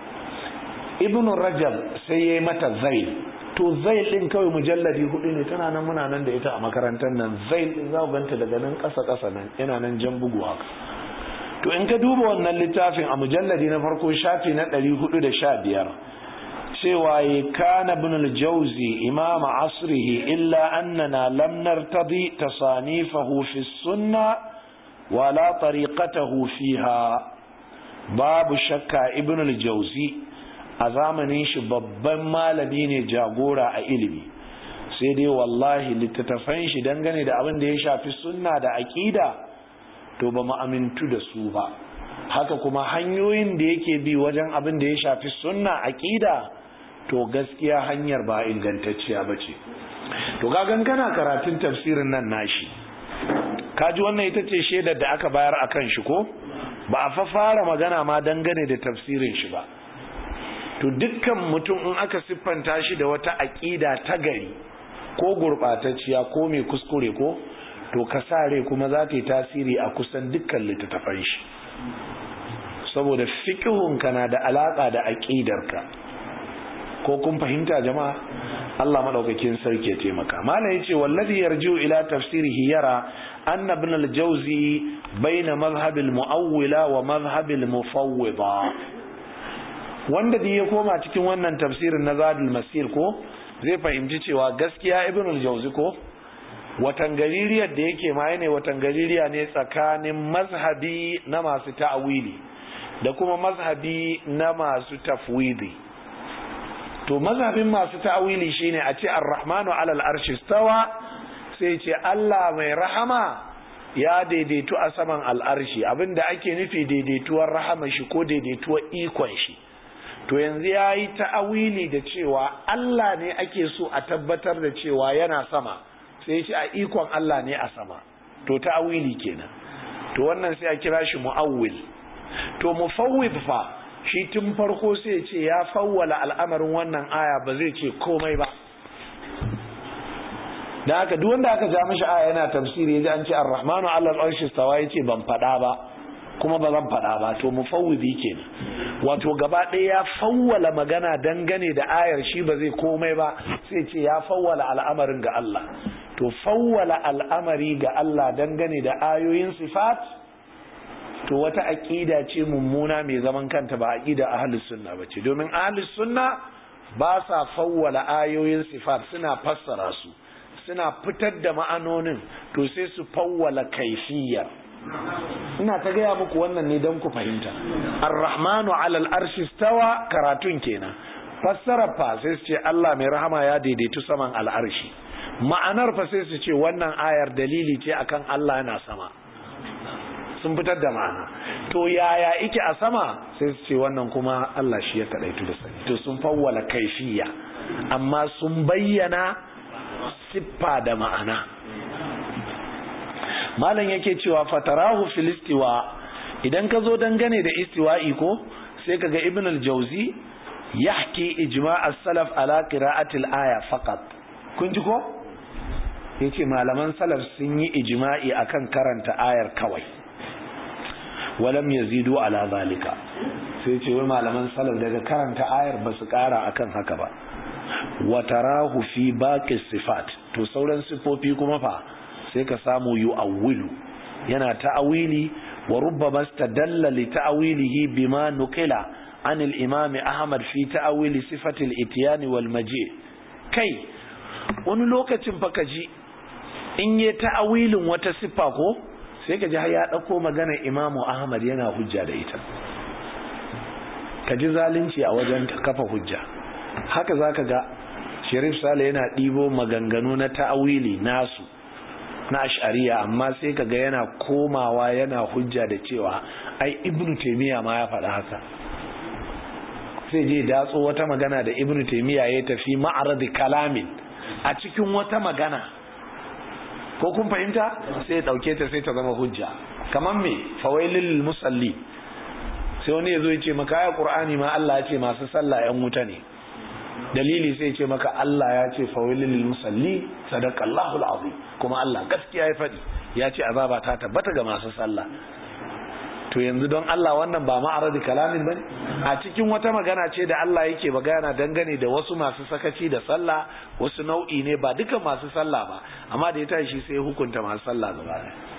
ibn rajab sai yayi mata zail to zail din kawai mujalladi hudu ne tana nan muna nan da ita a makarantar nan zail din za ku ganta daga nan ƙasa ƙasa nan yana nan jan bugu haka to in ka duba wannan littafin a mujalladi na farko shafi na 415 cewa ya kana ibn al-jawzi imam asrihi illa annana lam nartadi tasanifahu fi sunna wala tariqatahu fiha babu shakka ibn al-jawzi a zamanin shi babban malami ne jagora a ilimi sai dai wallahi littattafan shi dangane da abin da ya shafi sunna da aqida to ba mu amintu da su ba haka kuma hanyoyin da yake bi wajen abin da ya shafi sunna aqida to gaskiya hanyar ba ingantacciya ba ce to gagan kana karatun tafsirin nan nashi kaji wannan ita ce shaidar da aka bayar a kan shi ko ba a fa fara magana ma dangane da tafsirin shi ba to dukkan mutum in aka siffanta shi da wata aƙida ta gari ko gurɓatacciya ko mai kuskure ko to ka sare kuma za ta yi tasiri a kusan dukkan littattafan shi saboda fiƙihunka na da alaƙa da aƙidarka ko kun fahimta jama'a Allah madaukakin sarki ya taimaka malam yace wallazi yarji'u ila tafsirihi yara anna ibn al-jawzi baina madhhab al-mu'awwila wa madhhab al-mufawwida wanda da ya koma cikin wannan tafsirin na zadul masir ko zai fahimci cewa gaskiya ibn al-jawzi ko watan gaririyar da yake ma ne watan gaririya ne tsakanin mazhabi na masu ta'awili da kuma mazhabi na masu tafwidi to mazhabin masu ta'awili shine a ce ar-rahmanu alal arshi stawa sai ce Allah mai rahama ya daidaitu a saman al'arshi abinda ake nufi daidaituwar rahama shi ko daidaituwar ikon shi to yanzu ya yi ta'awili da cewa Allah ne ake so a tabbatar da cewa yana sama sai ce a ikon Allah ne a sama to ta'awili kenan to wannan sai a kira shi mu'awwil to mufawwid fa shi tun farko sai ce ya fawwala al'amarin wannan aya ba zai ce komai ba da haka duk wanda aka ja mishi aya yana tafsiri yaji an ce ar-rahmanu 'ala al-arshi stawa yace ban fada ba kuma ba zan fada ba to mufawwidi kenan wato gaba ɗaya ya fawwala magana dangane da ayar shi ba zai komai ba sai ce ya fawwala al'amarin ga Allah to fawwala al'amari ga Allah dangane da ayoyin sifat to wata aqida ce mummuna mai zaman kanta ba aqida ahlus sunna bace domin ahlus sunna ba sa fawwala ayoyin sifat suna fassara su suna fitar da ma'anonin to sai su fawwala kaifiyar ina ta gaya muku wannan ne don ku fahimta ar-rahmanu alal arshi stawa karatun kenan fassara fa sai su ce Allah mai rahama ya daidaitu saman al'arshi ma'anar fa sai su ce wannan ayar dalili ce akan Allah yana sama sun fitar da ma'ana to yaya ike a sama sai su ce wannan kuma Allah shi ya kadaitu da sani to sun fawwala kaifiya amma sun bayyana siffa da ma'ana malam yake cewa fatarahu filistiwa idan ka zo dangane da istiwa'i ko sai kaga ibn al-jawzi yahki ijma' as-salaf ala qira'ati al-aya faqat kun ji ko yace malaman salaf sun yi ijma'i akan karanta ayar kawai walam yazidu ala zalika sai ce wai malaman salaf daga karanta ayar ba su kara akan haka ba wa tarahu fi baqi sifat to sauran sifofi kuma fa sai ka samu yu'awwilu yana ta'awili wa rubbama istadalla li ta'wilihi bima nuqila an al-imam Ahmad fi ta'wili sifati al-ityan wal maji kai wani lokacin fa kaji in yi ta'awilin wata siffa ko sai kaji har ya dauko maganar Imam Ahmad yana hujja da ita kaji zalunci a wajen kafa hujja haka zaka ga Sharif Sale yana ɗibo maganganu na ta'awili nasu na ashariya amma sai kaga yana komawa yana hujja da cewa ai ibnu taymiya ma ya faɗa haka sai je datso wata magana da ibnu taymiya ya tafi ma'arad kalamin a cikin wata magana ko kun fahimta sai dauke ta sai ta zama hujja kaman me fawailil musalli sai wani yazo ya ce maka ya qur'ani ma Allah ya ce masu sallah yan wuta ne dalili sai ce maka Allah ya ce fawailil musalli sadaqallahu alazim kuma Allah gaskiya ya faɗi ya ce azaba ta tabbata ga masu sallah to yanzu don Allah wannan ba ma'aradi kalamin bane a cikin wata magana ce da Allah yake magana dangane da wasu masu sakaci da sallah wasu nau'i ne ba duka masu sallah ba amma da ya tashi sai hukunta masu sallah gaba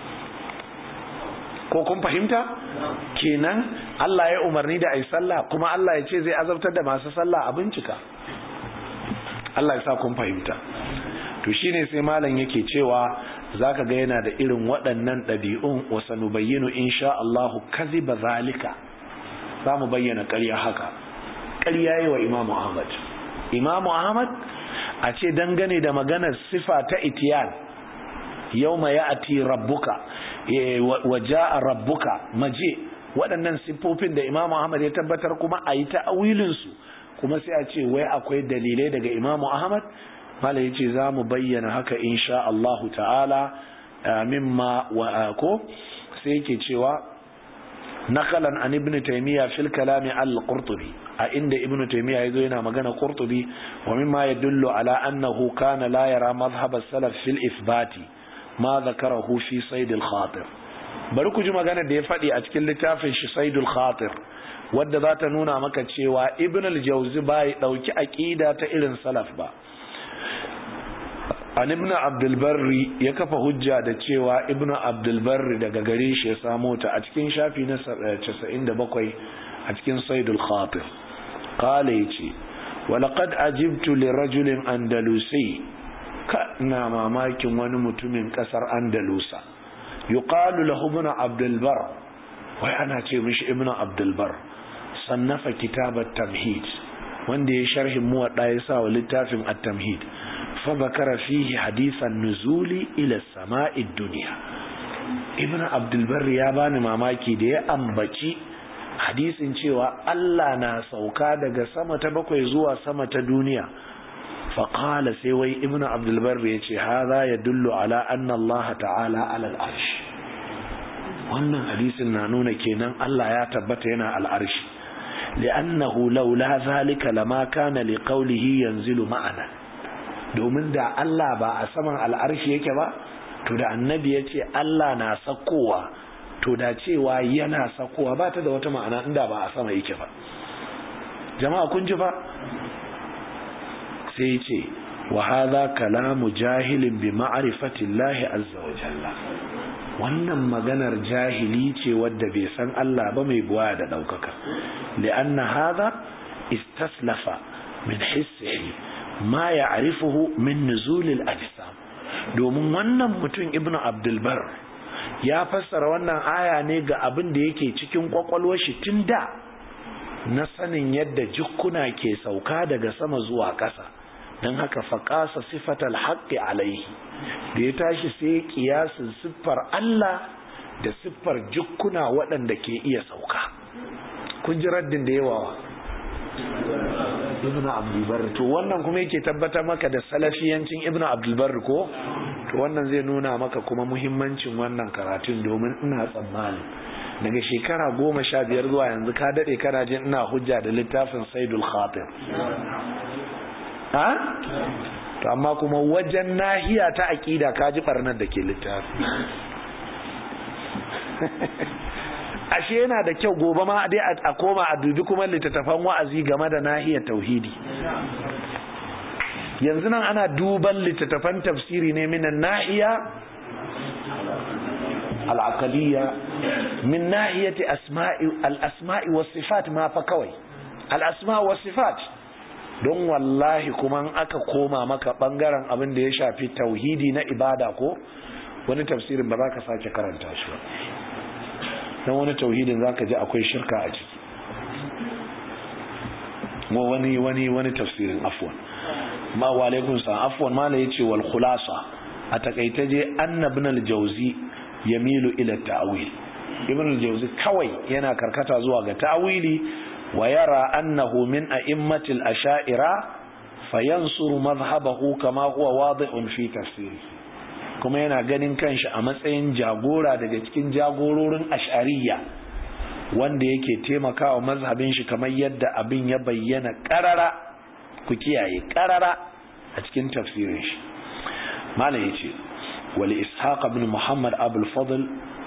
ko kun fahimta kenan Allah ya umarni da ai sallah kuma Allah ya ce zai azabtar da masu sallah a bincika Allah ya sa kun fahimta to shine sai malam yake cewa zaka ga yana da irin waɗannan ɗabi'un wa sanubayyinu insha Allah kaziba zalika za mu bayyana ƙarya haka ƙarya yi wa Imam Ahmad Imam Ahmad a ce dangane da maganar sifa ta itiyan yawma ya'ti rabbuka wa ja'a rabbuka maje waɗannan siffofin da Imam Ahmad ya tabbatar kuma a yi ta'awilin su kuma sai a ce wai akwai dalilai daga Imam Ahmad mala ya ce za mu bayyana haka insha Allahu ta'ala mimma wa ko sai yake cewa naqalan an ibn taymiya fil kalami al-qurtubi a inda ibn taymiya yazo yana magana qurtubi wa mimma yadullu ala annahu kana la yara madhhab as-salaf fil ithbati ma dhakarahu fi sayd al-khatir bari ku ji magana da ya faɗi a cikin littafin shi sayd al-khatir wadda za ta nuna maka cewa ibn al-jawzi bai dauki aqida ta irin salaf ba an ibn abdulbarri ya kafa hujja da cewa ibn abdulbarri daga gare shi ya samo ta a cikin shafi na 97 a cikin saidul khatir qala yace walaqad ajibtu li rajulin andalusi ka na mamakin wani mutumin kasar andalusa yuqalu lahu ibn abdulbar wai ana ce mishi ibn abdulbar sannafa kitabat tamhid wanda ya sharhin muwadda ya sa wa littafin at-tamhid فذكر فيه حديث النزول إلى السماء الدنيا ابن عبد البر ya bani mamaki da ya ambaci hadisin cewa Allah na sauka daga sama ta bakwai zuwa sama ta duniya faqala sai wai ibn abdul bar ya ce hadha yadullu ala anna Allah ta'ala ala al-arsh wannan hadisin na nuna kenan Allah ya tabbata yana al-arsh li'annahu laula zalika lama kana liqawlihi yanzilu ma'ana domin da Allah ba a saman al'arshi yake ba to da annabi ya ce Allah na sakowa to da cewa yana sakowa ba ta da wata ma'ana inda ba a sama yake ba jama'a kun ji fa sai ce wa hadha kalamu jahilin bi ma'rifati Allah azza wa jalla wannan maganar jahili ce wadda bai san Allah ba mai buwa da daukaka li'anna hadha istaslafa min hissihi ma ya arifuhu min nuzulil ajsam domin wannan mutum ibnu abdulbar ya fassara wannan aya ne ga abin da yake cikin kwakwalwar shi tun da na sanin yadda jukkuna ke sauka daga sama zuwa ƙasa don haka faƙasa sifatal haƙƙi alaihi da ya tashi sai kiyasin siffar Allah da siffar jukkuna waɗanda ke iya sauka kun ji raddin da yawa ibnu abdulbar to wannan kuma yake tabbatar maka da salafiyancin ibnu abdulbar ko to wannan zai nuna maka kuma muhimmancin wannan karatun domin ina tsammani daga shekara goma sha biyar zuwa yanzu ka daɗe kana jin ina hujja da littafin saidul khatir ha to amma kuma wajen nahiya ta aƙida ka ji ɓarnar da ke littafi ashe yana da kyau gobe ma dai a koma a dubi kuma littattafan wa'azi game da nahiyar tauhidi yanzu nan ana duban littattafan tafsiri ne minan nahiya al'aqaliyya min nahiyati asma'i al-asma'i was sifat ma fa kawai al-asma' was sifat don wallahi kuma aka koma maka bangaren abin da ya shafi tauhidi na ibada ko wani tafsirin ba za ka sake karanta shi ba don wani tauhidin za ka ji akwai shirka a ciki ma wani wani wani tafsirin afwan ma wa alaikun sa afwan ma la yace wal khulasa a takaita je annabna al jawzi yamilu ila ta'wil ibn al jawzi kawai yana karkata zuwa ga ta'wili wa yara annahu min a'immati al asha'ira fayansuru madhhabahu kama huwa wadihun fi tafsirihi kuma yana ganin kanshi a matsayin jagora daga cikin jagororin ash'ariya wanda yake taimakawa mazhabin shi kamar yadda abin ya bayyana karara ku kiyaye karara a cikin tafsirin shi malam yace wal ishaq ibn muhammad abul fadl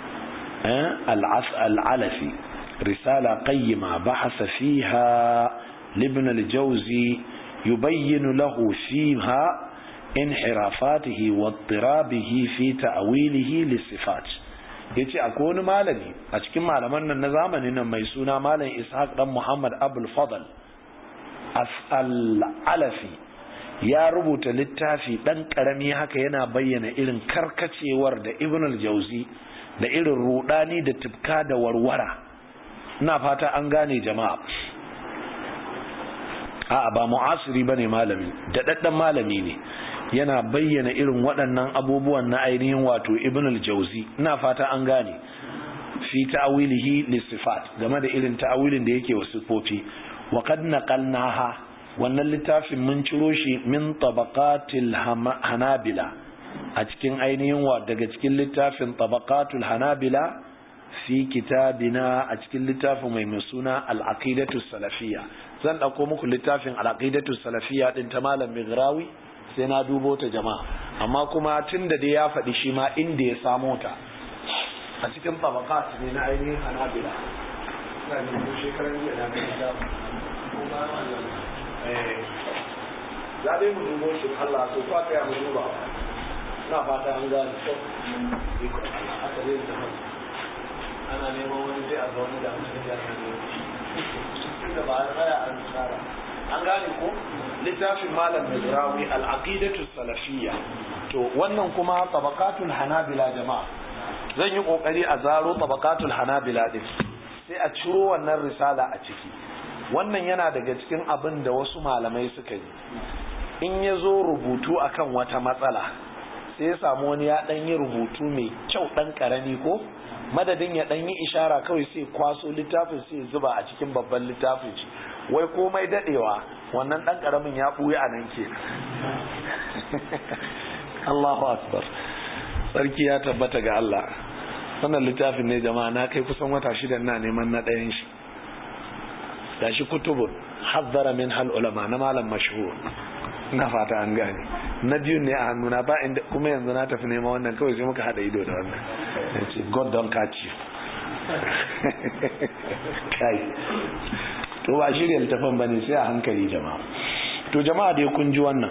al-alafi risala qayyima bahasa fiha libn al-jawzi yubayyin lahu fiha انحرافاته واضطرابه في تأويله للصفات yace akwai wani malami a cikin malaman nan na zamanin nan mai suna malam Ishaq dan Muhammad Abdul Fadl al-Alafi ya rubuta littafi dan karami haka yana bayyana irin karkacewar da Ibn al-Jauzi da irin rudani da tibka da warwara ina fata an gane jama'a a'a ba mu'asiri bane malami da daddan malami ne yana bayyana irin waɗannan abubuwan na ainihin wato ibn al-jauzi ina fata an gane fi ta'wilihi lisifat game da irin ta'awilin da yake wa sifofi wa qad naqalnaha wannan littafin mun ciro shi min tabaqatil hanabila a cikin ainihin wa daga cikin littafin tabaqatul hanabila fi kitabina a cikin littafin mai mai suna al-aqidatu salafiyya zan dauko muku littafin al-aqidatu salafiyya din ta malam Migrawi sai na dubo ta jama'a amma kuma tunda dai ya faɗi shi ma inda ya samo ta a cikin tabaqat ne na ainihin Hanabila ina ne ko shekaran jiya na ga da ko ba wannan eh za dai mu dubo shi Allah to fa kai mu duba na fata an gane to iko Allah haka zai zama ana neman wani sai a ga wani da mutum ya san ne da ba a tsaya an tsara an gane ko littafin malam Mizrawi al-aqidatu salafiyya to wannan kuma tabaqatul hanabila jama'a zan yi kokari a zaro tabaqatul hanabila din sai a ciro wannan risala a ciki wannan yana daga cikin abin da wasu malamai suka yi in ya zo rubutu akan wata matsala sai ya samu wani ya ɗan yi rubutu mai kyau ɗan ƙarami ko madadin ya ɗan yi ishara kawai sai kwaso littafin sai zuba a cikin babban littafin shi wai komai daɗewa wannan ɗan ƙaramin ya ɓuya a nan ke Allahu akbar sarki ya tabbata ga Allah wannan littafin ne jama'a na kai kusan wata shida na neman na ɗayan shi gashi kutubun hazzara min hal ulama na malam mashhur na fata an gane na biyun ne a hannuna ba inda kuma yanzu na tafi nema wannan kawai sai muka hada ido da wannan ya ce god don catch you kai to ba shirya littafin ba ne sai a hankali jama'a to jama'a dai kun ji wannan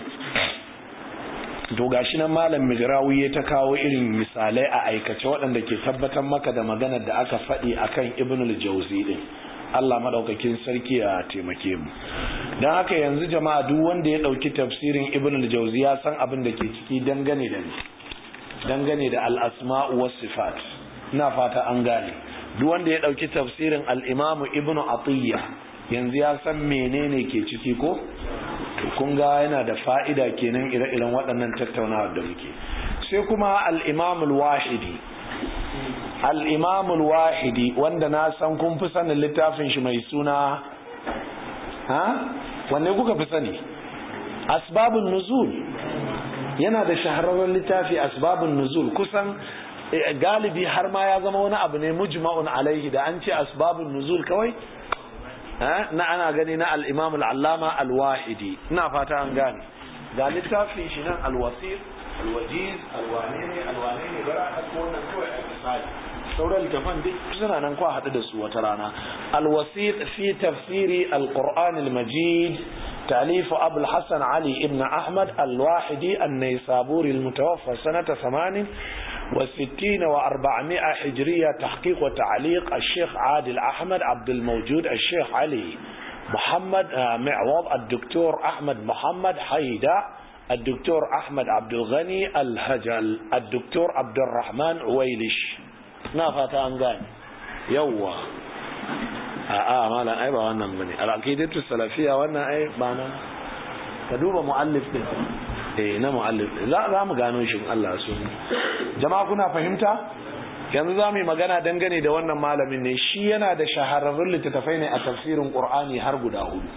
to gashi nan malam mijrawi ya ta kawo irin misalai a aikace waɗanda ke tabbatar maka da maganar da aka faɗi akan ibnul jauzi din Allah madaukakin sarki ya taimake mu don haka yanzu jama'a duk wanda ya dauki tafsirin ibn al-jawzi ya san abin da ke ciki dangane da dangane da al-asma'u was sifat ina fata an gane duk wanda ya dauki tafsirin al-imam ibn atiyya yanzu ya san menene ke ciki ko to kun ga yana da fa'ida kenan ire-iren waɗannan tattaunawa da muke sai kuma al-imam al-wahidi al'imamul wahidi wanda na san kun fi sanin littafin shi mai suna ha wanne kuka fi sani asbabun nuzul yana da shahararren littafi asbabun nuzul kusan galibi har ma ya zama wani abu ne mujma'un alaihi da an ce asbabun nuzul kawai na ana gani na al'imamul allama alwahidi ina fata an gane ga littafin shi nan alwasir alwajiz alwanene alwanene bara a wannan kawai a misali sauran littafan duk suna nan kwa haɗu da su wata rana alwasiq fi tafsiri alquran almajid تأليف أبو الحسن علي ابن أحمد الواحدي النيسابوري المتوفى سنة ثمان وستين وأربعمائة حجرية تحقيق وتعليق الشيخ عادل أحمد عبد الموجود الشيخ علي محمد معوض الدكتور أحمد محمد حيدة الدكتور أحمد عبد الغني الهجل الدكتور عبد الرحمن عويلش نافت أنغاني يوا a'a malam ai ba wannan bane al-aqidatu salafiyya wannan ai ba nan ka duba muallif din eh na muallif za za mu gano shi Allah so jama'a kuna fahimta yanzu za mu yi magana dangane da wannan malamin ne shi yana da shahararrun littattafai ne a tafsirin qur'ani har guda hudu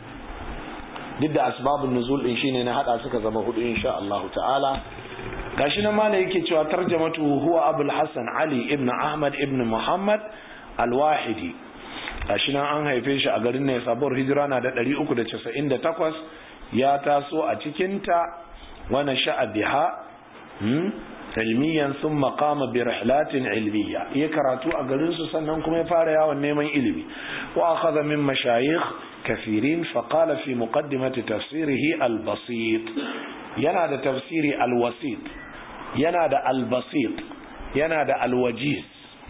duk da asbabun nuzul din shine na hada suka zama hudu insha Allah ta'ala gashi nan malai yake cewa tarjamatu huwa abul hasan ali ibn ahmad ibn muhammad al-wahidi gashi nan an haife shi a garin ne sabuwar hijira na da 398 ya taso a cikinta wani sha'a biha ilmiyan sun makama bi rihlatin ilmiya ya karatu a garinsu sannan kuma ya fara yawon neman ilimi wa akhadha min mashayikh kafirin faqala fi muqaddimati tafsirihi al-basit yana da tafsiri al-wasit yana da al-basit yana da al-wajiz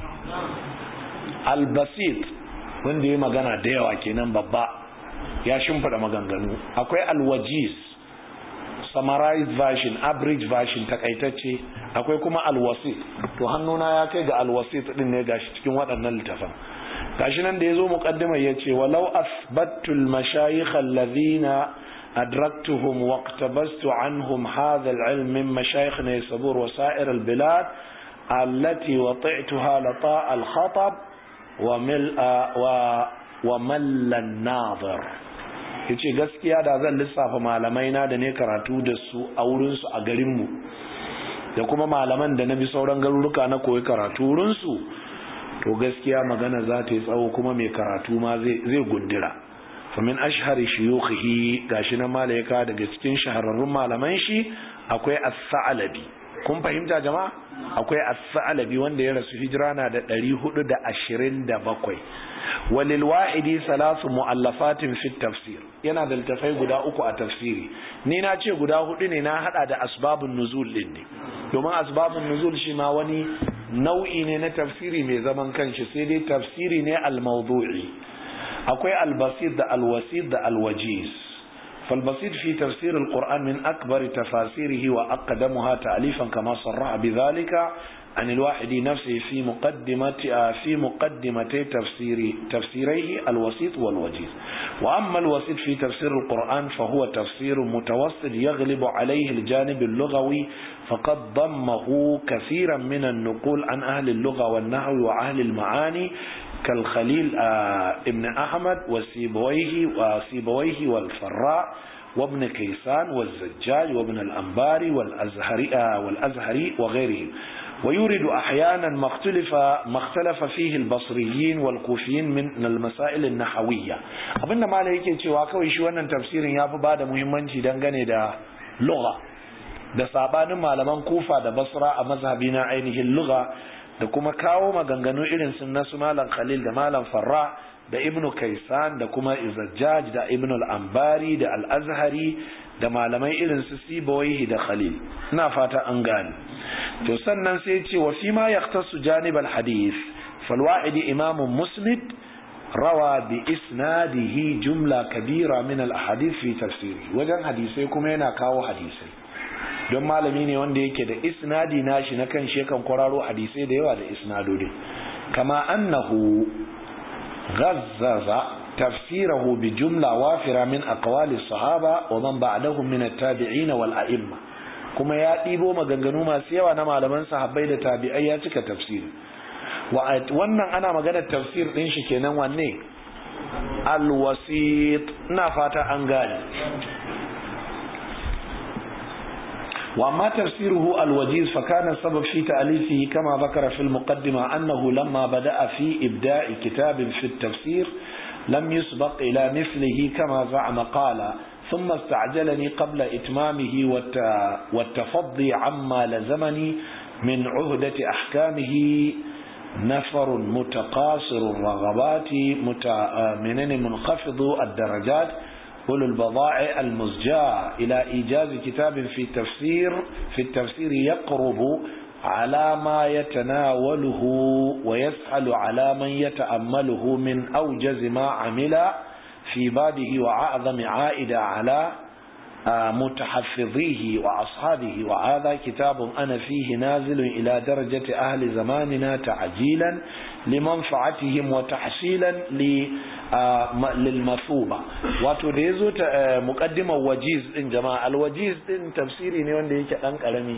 al-basit wanda ya magana da yawa kenan babba ya shimfida maganganu akwai alwajiz summarized version average version takaitacce akwai kuma alwasit to hannuna ya kai ga alwasit din ne gashi cikin waɗannan littafan gashi nan da yazo muqaddima yace walau asbattu almashayikh alladhina adraktuhum waqtabastu anhum hadha alilm min mashayikh naysabur wa sa'ir albilad التي وطئتها لطاء الخطب wa mallan nazar yace gaskiya da zan lissafa malamai na da ne karatu da su a wurinsu a garinmu da kuma malaman da na bi sauran garuruka na koyi karatu wurinsu to gaskiya magana za ta yi tsawo kuma mai karatu ma zai gundura famin ashhari shuyukhihi gashi na malaika daga cikin shahararrun malaman shi akwai as-sa'labi kun fahimta jama'a akwai as-sa'labi wanda ya rasu hijira na da 427 walil wahidi salasu mu'allafatin fi tafsir yana da littafai guda uku a tafsiri ni na ce guda hudu ne na hada da asbabun nuzul din ne domin asbabun nuzul shi ma wani nau'i ne na tafsiri mai zaman kanshi sai dai tafsiri ne al-mawdu'i akwai al-basit da al-wasit da al-wajiz فالبسيط في تفسير القرآن من أكبر تفاسيره وأقدمها تأليفا كما صرح بذلك عن الواحد نفسه في مقدمة في مقدمتي تفسير تفسيريه الوسيط والوجيز وأما الوسيط في تفسير القرآن فهو تفسير متوسط يغلب عليه الجانب اللغوي فقد ضمه كثيرا من النقول عن أهل اللغة والنحو وأهل المعاني كالخليل ابن أحمد وسيبويه وسيبويه والفراء وابن كيسان والزجاج وابن الأنباري والأزهري, والأزهري وغيرهم ويورد أحيانا ما اختلف, ما اختلف فيه البصريين والكوفيين من المسائل النحوية abinda malai yake cewa kawai shi wannan tafsirin ya fi ba da muhimmanci dangane da lugha da sabanin malaman kufa da basra a mazhabi na ainihin lugha da kuma kawo maganganu irin sun nasu malam khalil da malam farra da ibnu kaisan da kuma izajjaj da ibnu al-ambari da al-azhari da malamai irin su sibawaihi da khalil ina fata an gane to sannan sai ce wa fi ma yaqtasu janib al-hadith falwa'idi imamun musnid rawa bi isnadihi jumla kabira min al-ahadith fi tafsiri wajen hadisai kuma yana kawo hadisai don malami ne wanda yake da isnadi nashi na kan shekan kwararo hadisai da yawa da isnadodi kama annahu ghazzaza tafsirahu bi jumla wafira min aqwali sahaba wa man ba'dahum min at-tabi'in wal a'imma kuma ya ɗibo maganganu masu yawa na malaman sahabbai da tabi'ai ya cika tafsiri wannan ana maganar tafsir din shi kenan wanne al-wasit ina fata an gane وأما تفسيره الوجيز فكان السبب في تأليفه كما ذكر في المقدمة أنه لما بدأ في إبداء كتاب في التفسير لم يسبق إلى مثله كما زعم قال ثم استعجلني قبل إتمامه والتفضي عما لزمني من عهدة أحكامه نفر متقاصر الرغبات من منخفض الدرجات أولو البضائع المزجاة إلى إيجاز كتاب في التفسير في التفسير يقرب على ما يتناوله ويسهل على من يتأمله من أوجز ما عمل في باده وأعظم عائدة على متحفظيه وأصحابه وهذا كتاب أنا فيه نازل إلى درجة أهل زماننا تعجيلا لمنفعتهم وتحصيلا للمثوبة wato da ya zo ta mukaddimar wajiz din jama'a alwajiz din tafsiri ne wanda yake dan karami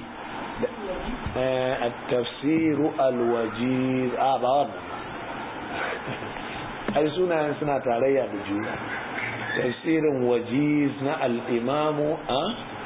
tafsiru alwajiz a ba wannan ai sunayen suna tarayya da juna tafsirin wajiz na al'imamu a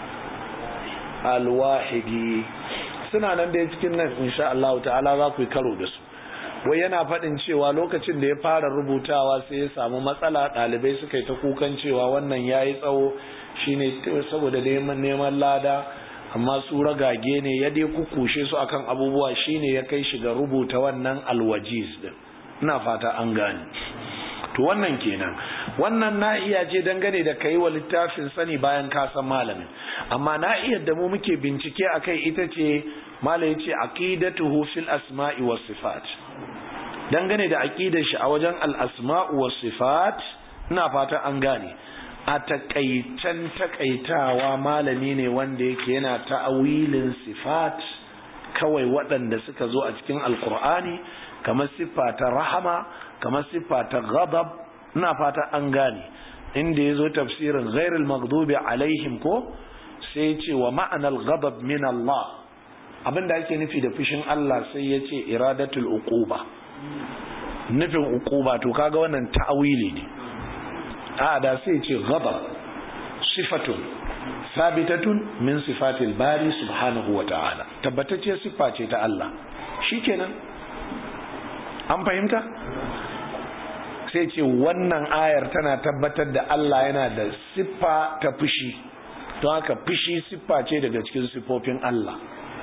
alwahidi suna nan da cikin nan insha Allah ta'ala za ku yi karo da su wai yana faɗin cewa lokacin da ya fara rubutawa sai ya samu matsala ɗalibai suka yi ta kukan cewa wannan ya yi tsawo shine saboda neman lada amma su ragage ne ya dai kukushe su akan abubuwa shine ya kai shi ga rubuta wannan alwajiz din ina fata an gane to wannan kenan wannan na'iya ce dangane da kai wa littafin sani bayan ka san malamin amma na'iyar da mu muke bincike akai ita ce malai yace aqidatuhu fil asma'i was sifat dangane da aqidar shi a wajen al asma'u was sifat ina fata an gane a takaitan takaitawa malami ne wanda yake yana ta'awilin sifat kawai waɗanda suka zo a cikin alkur'ani kamar siffa ta rahama kamar siffa ta ghadab ina fata an gane inda ya zo tafsirin ghairul maghdubi alaihim ko sai ce wa ma'anar ghadab min Allah abinda ake nufi da fushin Allah sai ya ce iradatul uquba nufin uquba to kaga wannan ta'awili ne a da sai ce ghadab sifatun sabitatun min sifatil bari subhanahu wa ta'ala tabbatacce siffa ce ta Allah shikenan an fahimta sai ce wannan ayar tana tabbatar da Allah yana da siffa ta fushi don haka fushi siffa ce daga cikin siffofin Allah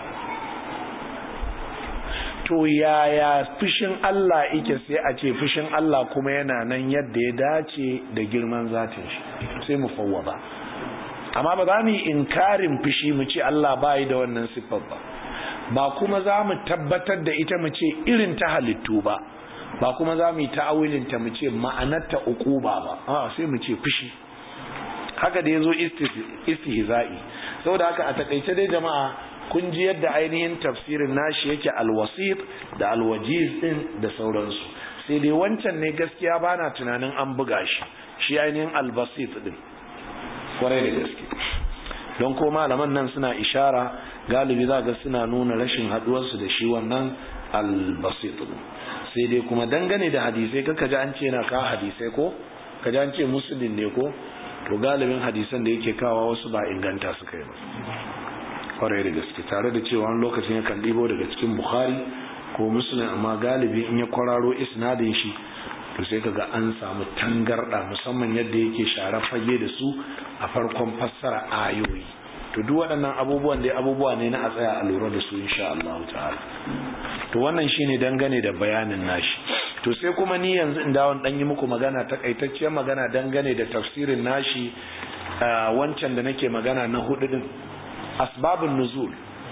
to yaya fushin Allah ike sai a ce fushin Allah kuma yana nan yadda ya dace da girman zatin shi sai mu fawwaba amma ba za mu yi inkarin fushi mu ce Allah bayi da wannan siffar ba ba kuma za mu tabbatar da ita mu ce irin ta halittu ba ba kuma za mu yi ta'awilin ta mu ce ma'anarta uquba ba a sai mu ce fushi haka da yazo istihza'i saboda haka a takaice dai jama'a kun ji yadda ainihin tafsirin nashi yake alwasit da alwajiz din da sauransu sai dai wancan ne gaskiya bana tunanin an buga shi shi ainihin albasit din kwarai da gaske don ko malaman nan suna ishara galibi za ga suna nuna rashin haduwarsu da shi wannan albasit din sai dai kuma dangane da hadisai kaka ji an ce na ka hadisai ko ka ji an ce musulun ne ko to galibin hadisan da yake kawo wasu ba inganta suka yi ba kwarai da gaske tare da cewa wani lokacin yakan ɗibo daga cikin bukhari ko musulun amma galibi in ya kwararo isnadin shi to sai kaga an samu tangarɗa musamman yadda yake share fage da su a farkon fassara ayoyi to duk waɗannan abubuwan dai abubuwa ne na a tsaya a lura da su insha Allah ta'ala to wannan shine dangane da bayanin nashi to sai kuma ni yanzu in dawon dan yi muku magana takaitacciyar magana dangane da tafsirin nashi wancan da nake magana na hudu din asbabun nuzul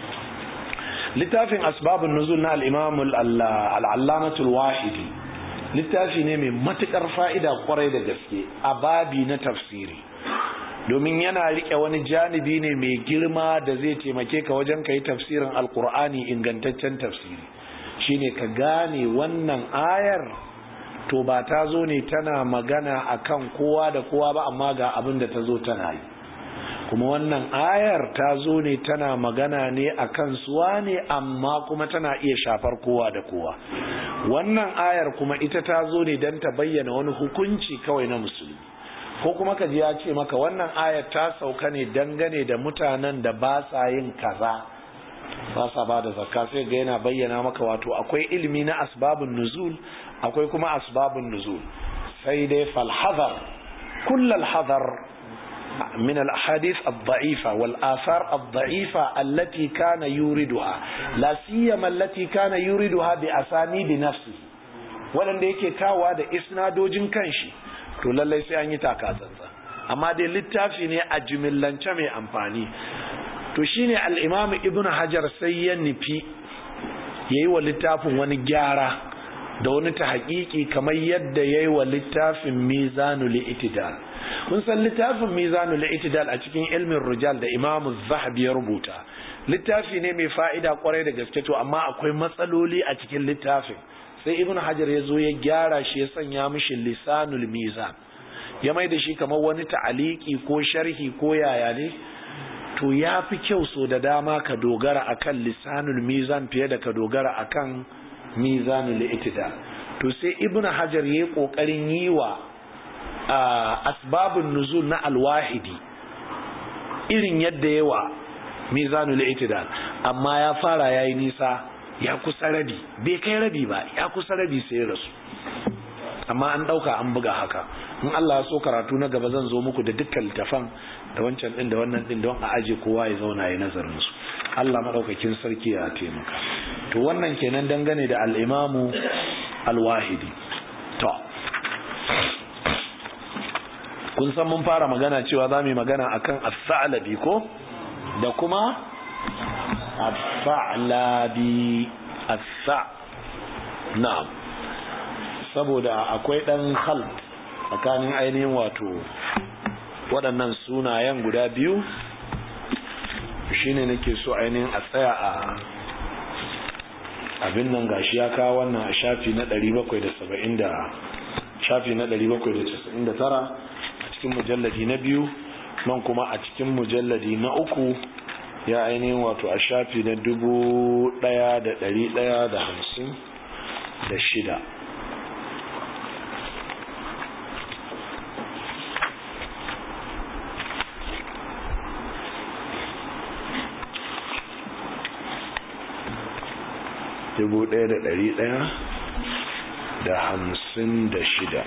littafin asbabun nuzul na al-imam al-allamatul wahidi littafi ne mai matukar fa'ida kwarai da gaske a babi na tafsiri domin yana rike wani janibi ne mai girma da zai taimake ka wajen ka yi tafsirin alkur'ani ingantaccen tafsiri shine ka gane wannan ayar to ba ta zo ne tana magana akan kowa da kowa ba amma ga abin da ta zo tana yi kuma wannan ayar ta zo ne tana magana ne akan suwa ne amma kuma tana iya shafar kowa da kowa wannan ayar kuma ita ta zo ne don ta bayyana wani hukunci kawai na musulmi ko kuma ka ji ya ce maka wannan ayar ta sauka ne dangane da mutanen da ba sa yin kaza ba sa ba da zakka sai ga yana bayyana maka wato akwai ilimi na asbabun nuzul akwai kuma asbabun nuzul sai dai falhazar kullal hazar من الأحاديث الضعيفة والآثار الضعيفة التي كان يوردها لا سيما التي كان يوردها بأسانيد نفسه waɗanda yake kawa da isnadojin kanshi to lallai sai an yi takatsantsa amma dai littafi ne a jimillance mai amfani to shine al-imam ibn hajar sai ya nufi yayi wa littafin wani gyara da wani ta haƙiƙi kamar yadda yayi wa littafin mizanul itidal kun san littafin mizanul itidal a cikin ilmin rijal da imam zahabi ya rubuta littafi ne mai fa'ida kwarai da gaske to amma akwai matsaloli a cikin littafin sai ibn hajar ya zo ya gyara shi ya sanya mishi lisanul mizan ya mai da shi kamar wani ta'aliki ko sharhi ko yaya ne to ya fi kyau so da dama ka dogara akan lisanul mizan fiye da ka dogara akan mizanul itidal to sai ibn hajar ya yi kokarin yi wa asbabun nuzul na alwahidi irin yadda yawa mizanul itidal amma ya fara yayi nisa ya kusa rabi bai kai rabi ba ya kusa rabi sai ya rasu amma an dauka an buga haka in Allah ya so karatu na gaba zan zo muku da dukkan littafan da wancan din da wannan din don a aje kowa ya zauna ya nazarin su Allah madaukakin sarki ya taimaka to wannan kenan dangane da al-imamu al-wahidi to kun san mun fara magana cewa za mu yi magana akan as-sa'labi ko da kuma as-sa'labi as-sa na'am saboda akwai dan khal tsakanin ainihin wato waɗannan sunayen guda biyu shine nake so ainihin a tsaya a abin nan gashi ya kawo wannan a shafi na 770 da shafi na 799 cikin mujalladi na biyu nan kuma a cikin mujalladi na uku ya ainihin wato a shafi na dubu daya da dari daya da hamsin da shida dubu daya da dari daya da hamsin da shida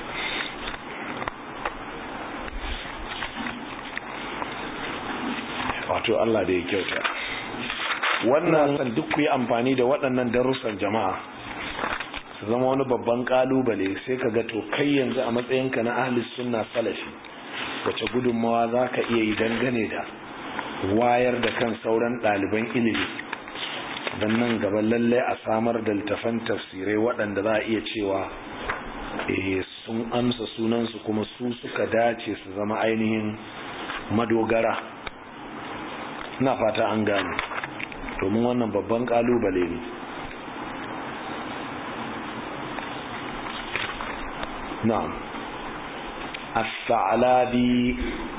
wato Allah da ya kyauta wannan san duk ku yi amfani da waɗannan darussan jama'a su zama wani babban kalubale sai ka ga to kai yanzu a matsayinka na ahlis sunna salafi wace gudunmawa za ka iya yi dangane da wayar da kan sauran ɗaliban ilimi don nan gaba lallai a samar da littafan tafsirai waɗanda za a iya cewa eh sun amsa sunansu kuma su suka dace su zama ainihin madogara na fata an gane domin wannan babban kalubale ne na'am as-sa'labi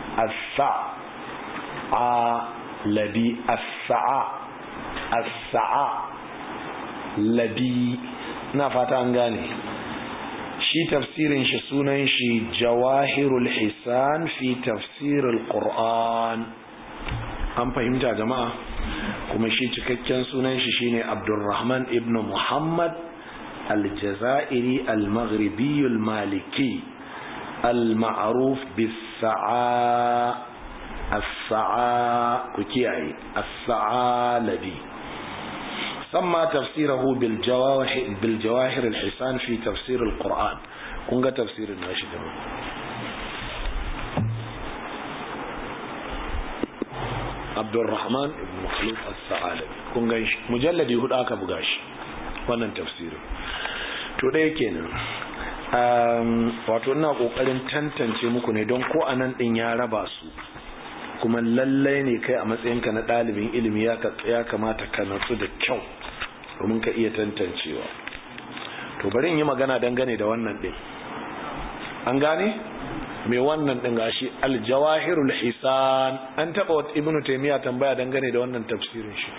as-sa'labi as-sa'a as-sa'a labi na fata an gane shi tafsirin shi sunan shi jawahirul hisan fi tafsirul qur'an an fahimta jama'a kuma shi cikakken sunan shi shine abdurrahman ibn muhammad aljazairi almaghribi almaliki alma'ruf bis-sa'a as-sa'a ku kiyaye as-sa'a labi سمى تفسيره بالجواهر بالجواهر الحسان في تفسير القرآن كونغا تفسير الناشد عبد الرحمن بن مخلوف الثعالبي كونغا مجلد يهود aka buga shi wannan tafsirin to ɗaya kenan wato ina kokarin tantance muku ne don ko anan din ya raba su kuma lallai ne kai a matsayinka na ɗalibin ilimi ya kamata ka natsu da kyau domin ka iya tantancewa to bari in yi magana dangane da wannan ɗin an gane mai wannan ɗin gashi aljawahirul hisan an taɓa wata ibnu taimiyya tambaya dangane da wannan tafsirin shi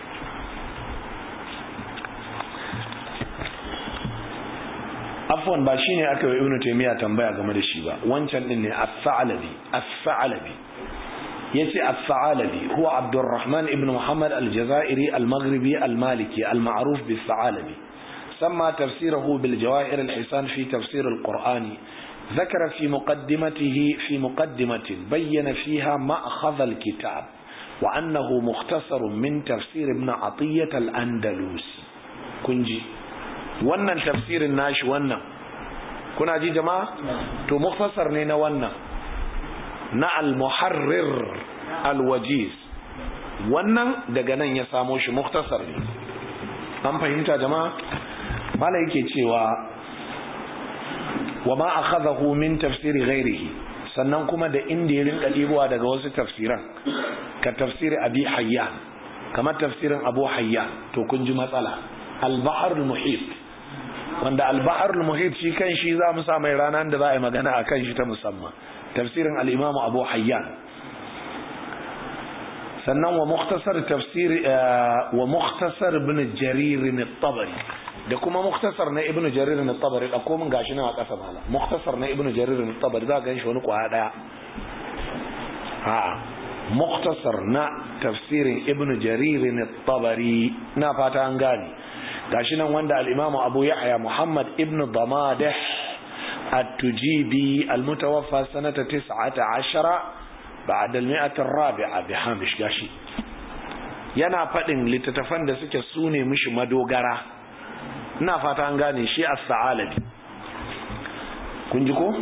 afwan ba shine aka yi ibnu taimiyya tambaya game da shi ba wancan ɗin ne as-sa'labi as-sa'labi yace as-sa'alabi huwa Abdurrahman ibn Muhammad al-Jazairi al-Maghribi al-Maliki al-ma'ruf bis-Sa'alabi samma tafsirahu bil jawahir al-hisan fi tafsir al-Qur'an ذكر في مقدمته في مقدمة بين فيها مأخذ الكتاب وأنه مختصر من تفسير ابن عطية الأندلسي كنجي wannan tafsirin nashi wannan kuna ji jama'a to mukhtasar ne na wannan na al-muharrir al-wajiz wannan daga nan ya samo shi muktasar ne an fahimta jama'a mala yake cewa wa ma akhadahu min tafsiri ghairihi sannan kuma da inda ya rinka dibowa daga wasu tafsiran ka tafsiri abi hayyan kamar tafsirin abu hayyan to kun ji matsala al-bahr al-muhit wanda al-bahr al-muhit shi kan shi za mu sa mai rana da za a yi magana akan shi ta musamman tafsirin al'imamu abu hayyan sannan wa muktasar tafsir wa muktasar ibn jaririn tabari da kuma muktasar na ibn jaririn tabari da komin gashi na a ƙasa mala muktasar na ibn jaririn tabari za a gan shi wani kwaya ɗaya ha muktasar na tafsirin ibn jaririn tabari na fata an gane gashi nan wanda al'imamu abu yahya muhammad ibn damadih التجيبي المتوفى سنة تسعة عشر بعد المئة الرابعة بهامش gashi yana faɗin littattafan da suke sune mishi madogara ina fata an gane shi as-sa'alabi kun ji ko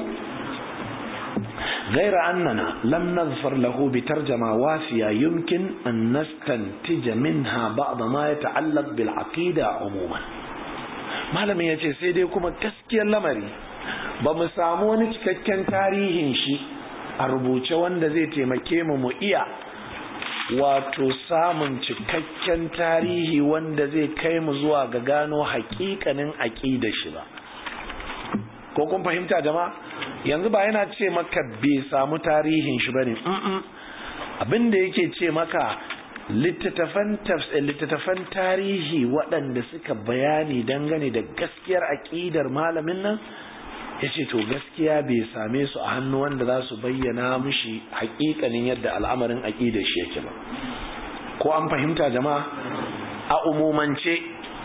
غير أننا لم نظفر له بترجمة وافية يمكن أن نستنتج منها بعض ما يتعلق بالعقيدة عموما malamin ya ce sai dai kuma gaskiyar lamari ba mu samu wani cikakken tarihin shi a rubuce wanda zai taimake mu mu iya wato samun cikakken tarihi wanda zai kai mu zuwa ga gano hakikanin aƙida shi ba ko kun fahimta jama'a yanzu ba yana ce maka bai samu tarihin shi bane abin da yake ce maka littattafan littattafan tarihi waɗanda suka bayani dangane da gaskiyar aƙidar malamin nan ya ce to gaskiya bai same su a hannu wanda za su bayyana mushi haƙiƙanin yadda al'amarin aƙidar shi yake ba ko an fahimta jama'a a umumance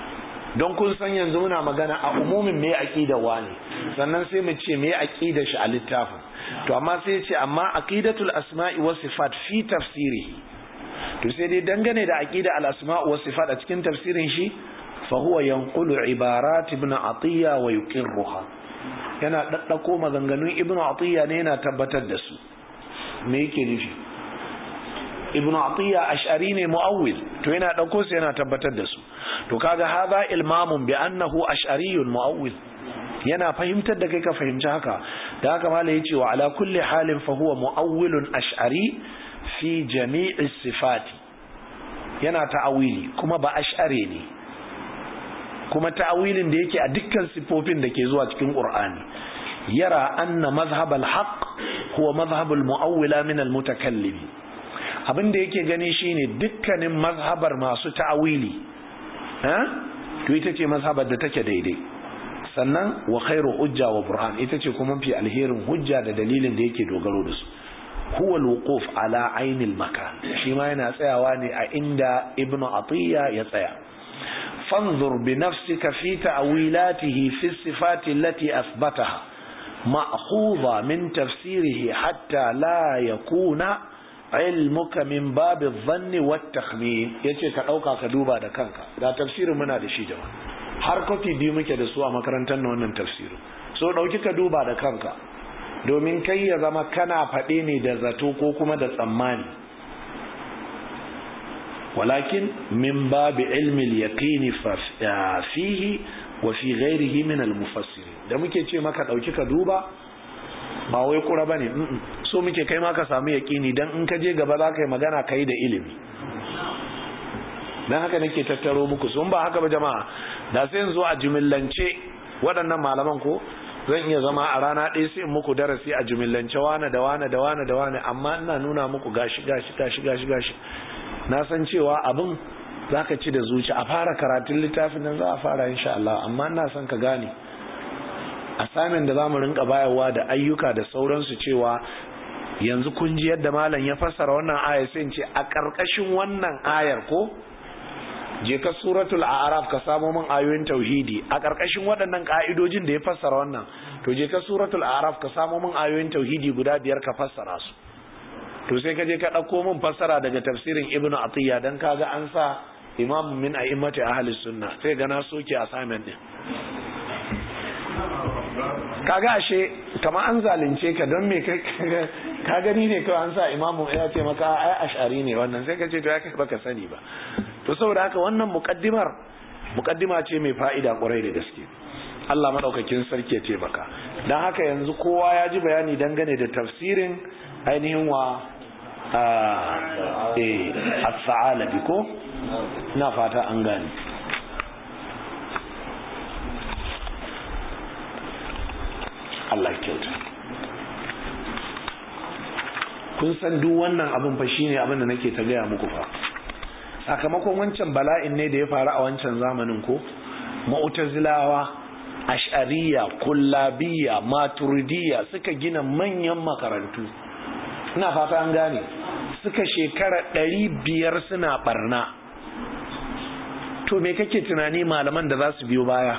don kun san yanzu muna magana a umumin me aqida wani sannan sai mu ce me aqida shi a littafin to amma sai ce amma aqidatul asma'i was sifat fi tafsirihi to sai dai dangane da aqida al asma' was sifat a cikin tafsirin shi fa huwa yanqulu ibarat ibn atiya wa yuqirruha yana daddako maganganun ibn atiya ne yana tabbatar da su me yake nufi ibn atiya ash'ari ne muawwil to yana dauko su yana tabbatar da su to kaga hadha ilmamun bi annahu ash'ariyun muawwil yana fahimtar da kai ka fahimci haka da haka malai yace wa ala kulli halin fa huwa muawwilun ash'ari fi jami'i sifati yana ta'awili kuma ba ash'ari ne kuma ta'awilin da yake a dukkan sifofin da ke zuwa cikin qur'ani yara anna mazhab al-haq huwa mazhab al-mu'awwila min al-mutakallim abin da yake gani shine dukkanin mazhabar masu ta'awili eh to ita ce mazhabar da take daidai sannan wa khairu hujja wa burhan ita ce kuma fi alherin hujja da dalilin da yake dogaro da su huwa alwuquf ala ainil makan shi ma yana tsayawa ne a inda ibnu atiya ya tsaya fanzur bi nafsika fi ta'wilatihi fi sifati allati athbataha ma'khudha min tafsirihi hatta la yakuna ilmuka min babi dhanni wat takhmin yace ka dauka ka duba da kanka da tafsirin muna da shi jama'a har kofi biyu muke da su a makarantar na wannan tafsirin so dauki ka duba da kanka domin kai ya zama kana faɗe ne da zato ko kuma da tsammani walakin min babi ilmi al-yaqini fihi wa fi ghairihi min al-mufassirin da muke ce maka dauki ka duba ba wai kura bane so muke kai ma ka samu yaqini dan in ka je gaba za ka yi magana kai da ilimi dan haka nake tattaro muku sun ba haka ba jama'a da sai yanzu a jumillance waɗannan malaman ko zan iya zama a rana ɗaya sai in muku darasi a jumillance wane da wane da wane da wane amma ina nuna muku gashi gashi gashi gashi gashi na san cewa abin za ka ci da zuci a fara karatun littafin nan za a fara insha Allah amma ina son ka gane assignment da zamu rinka bayarwa da ayyuka da sauransu cewa yanzu kun ji yadda malam ya fassara wannan ayar sai in ce a ƙarƙashin wannan ayar ko je ka suratul a'raf ka samo min ayoyin tauhidi a ƙarƙashin waɗannan ƙa'idojin da ya fassara wannan to je ka suratul a'raf ka samo min ayoyin tauhidi guda biyar ka fassara su to sai ka je ka ɗauko min fassara daga tafsirin ibnu atiya dan kaga an sa imam min a'immati ahli sunna sai ga na soke assignment din kaga ashe kamar an zalunce ka don me ka gani ne kawai an sa imamu ya ce maka ai ash'ari ne wannan sai ka ce to ya kai baka sani ba to saboda haka wannan muqaddimar muqaddima ce mai fa'ida kwarai da gaske Allah madaukakin sarki ya taimaka dan haka yanzu kowa ya ji bayani dangane da tafsirin ainihin wa eh as-sa'alabi ko ina fata an gane Allah kyauta kun san duk wannan abin fa shine abin da nake ta gaya muku fa sakamakon wancan bala'in ne da ya faru a wancan zamanin ko mu'tazilawa ash'ariyya kullabiyya maturidiyya suka gina manyan makarantu ina fata an gane suka shekara ɗari biyar suna barna to me kake tunani malaman da za su biyo baya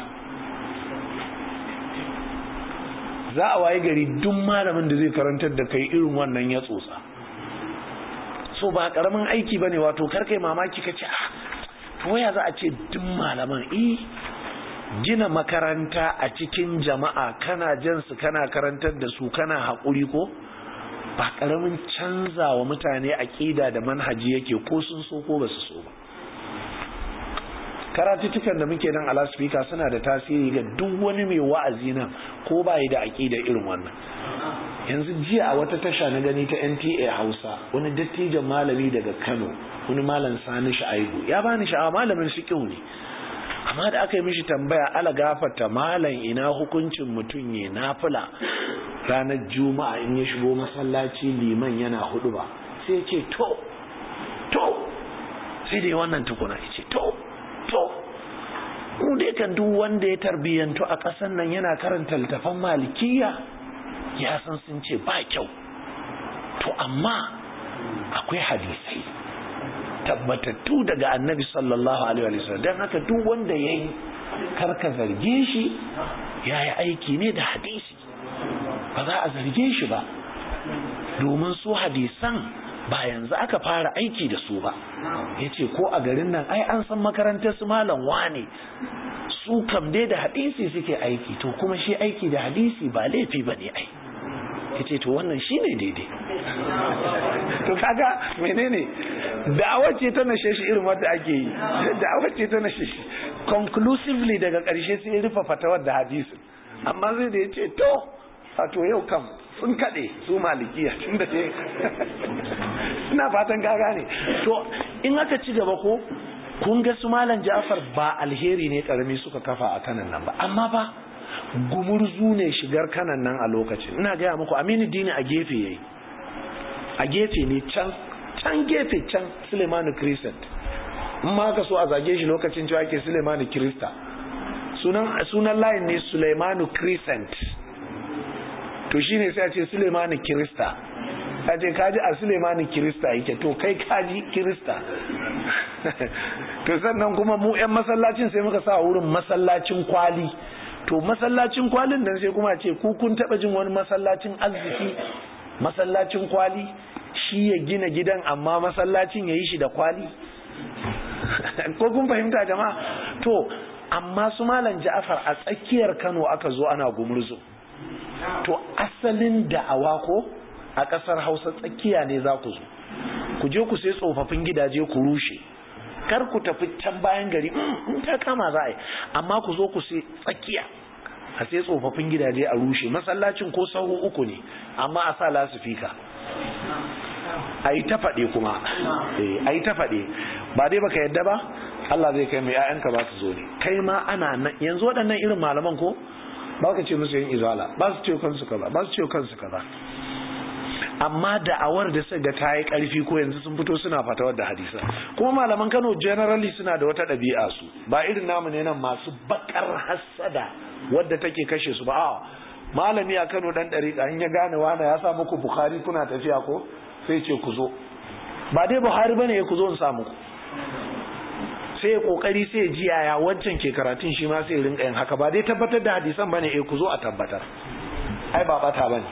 za a waye gari duk malamin da zai karantar da kai irin wannan ya tsotsa so ba karamin aiki bane wato karkai mamaki kace ah to waya za a ce duk malaman eh gina makaranta a cikin jama'a kana jan su kana karantar da su kana haƙuri ko ba karamin canza wa mutane aƙida da manhaji yake ko sun so ko ba su so ba karatuttukan da muke nan a laspika suna da tasiri ga duk wani mai wa'azi nan ko ba yi da aƙida irin wannan yanzu jiya a wata tasha na gani ta nta hausa wani dattijan malami daga kano wani malam sani sha'aibu ya bani sha'awa malamin fiƙihu ne amma da aka yi mishi tambaya ala gafarta malam ina hukuncin mutum ya nafila ranar juma'a in ya shigo masallaci liman yana hudu ba sai ya ce to to sai dai wannan tukuna ya ce to to mu dai kan duk wanda ya tarbiyyantu a ƙasar nan yana karanta littafan malikiya ya san sun ce ba kyau to amma akwai hadisai tabbatattu daga annabi sallallahu alaihi wa sallam don haka duk wanda ya yi kar ka zarge shi ya yi aiki ne da hadisi ba za a zarge shi ba domin su hadisan ba yanzu aka fara aiki da su ba ya ce ko a garin nan ai an san makarantar su malam wane su kam dai da hadisi suke aiki to kuma shi aiki da hadisi ba laifi ba ne ai ya ce to wannan shi ne daidai to kaga menene da'awar ce ta nashe shi irin wadda ake yi da'awar ce ta nashe shi conclusively daga ƙarshe sai ya rufe fatawar da hadisi amma zai da ya ce to wato yau kam sun kaɗe su malikiya tun da ce ina fatan gaga ne to in aka ci gaba ko kun ga su malam ja'far ba alheri ne karami suka kafa a kanan nan ba amma ba gumurzu ne shigar kanan nan a lokacin ina gaya muku aminu dini a gefe yayi a gefe ne can can gefe can sulemanu crescent in ma ka so a zage shi lokacin cewa ke sulemanu krista sunan sunan layin ne sulemanu crescent to shine sai a ce sulemanu krista a ce kaji a sulemanu krista yake to kai kaji krista to sannan kuma mu 'yan masallacin sai muka sa wurin masallacin kwali to masallacin kwalin nan sai kuma ce ku kun taba jin wani masallacin arziki masallacin kwali shi ya gina gidan amma masallacin ya yi shi da kwali ko kun fahimta jama'a to amma su malam ja'afar a tsakiyar kano aka zo ana gumurzo to asalin da'awa ko a ƙasar hausa tsakiya ne za ku zo ku je ku sai tsofaffin gidaje ku rushe kar ku tafi can bayan gari in ta kama za a yi amma ku zo ku sai tsakiya a sai tsofaffin gidaje a rushe masallacin ko sahu uku ne amma a sa lasifika a yi ta faɗe kuma a yi ta faɗe ba dai baka yadda ba Allah zai kai mai 'ya'yanka ba su zo ne kai ma ana nan yanzu waɗannan irin malaman ko ba ka ce musu yin izala ba su ce kansu kaza ba su ce kansu kaza amma da'awar da suka ga ta yi ƙarfi ko yanzu sun fito suna fatawar da hadisa kuma malaman Kano generally suna da wata ɗabi'a su ba irin namu ne nan masu bakar hassada wadda take kashe su ba a malami a Kano dan ɗariƙa in ya gane wani ya sa muku Bukhari kuna tafiya ko sai ce ku zo ba dai Buhari bane ya ku zo in sa muku sai ya kokari sai ya ji yaya wancan ke karatun shi ma sai ya rinka yin haka ba dai tabbatar da hadisan bane eh ku zo a tabbatar ai ba bata bane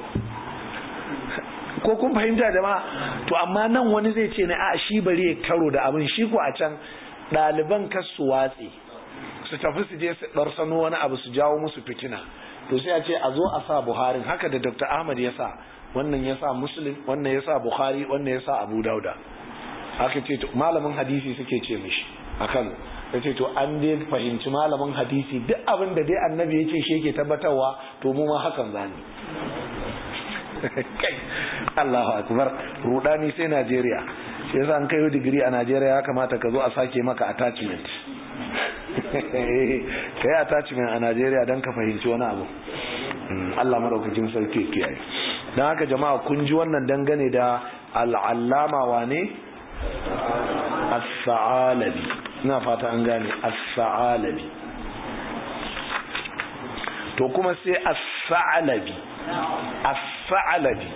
ko kun fahimta jama'a to amma nan wani zai ce na a shi bari ya karo da abin shi ko a can ɗaliban kas su watse su tafi su je su ɗarsano wani abu su jawo musu fitina to sai a ce a zo a sa buharin haka da dr ahmad ya sa wannan ya sa muslim wannan ya sa buhari wannan ya sa abu dauda haka ce malamin hadisi suke ce mishi a kano ya ce to an dai fahimci malamin hadisi duk abin da dai annabi ya ce shi yake tabbatarwa to mu ma hakan zani kai Allahu akbar rudani sai Najeriya shi yasa an kai digiri a Najeriya ya kamata ka zo a sake maka attachment kai attachment a Najeriya dan ka fahimci wani abu Allah madaukakin sarki kiyaye dan haka jama'a kun ji wannan dangane da al'allama wane as-sa'alabi ina fata an gane as-sa'alabi to kuma sai as-sa'alabi as-sa'alabi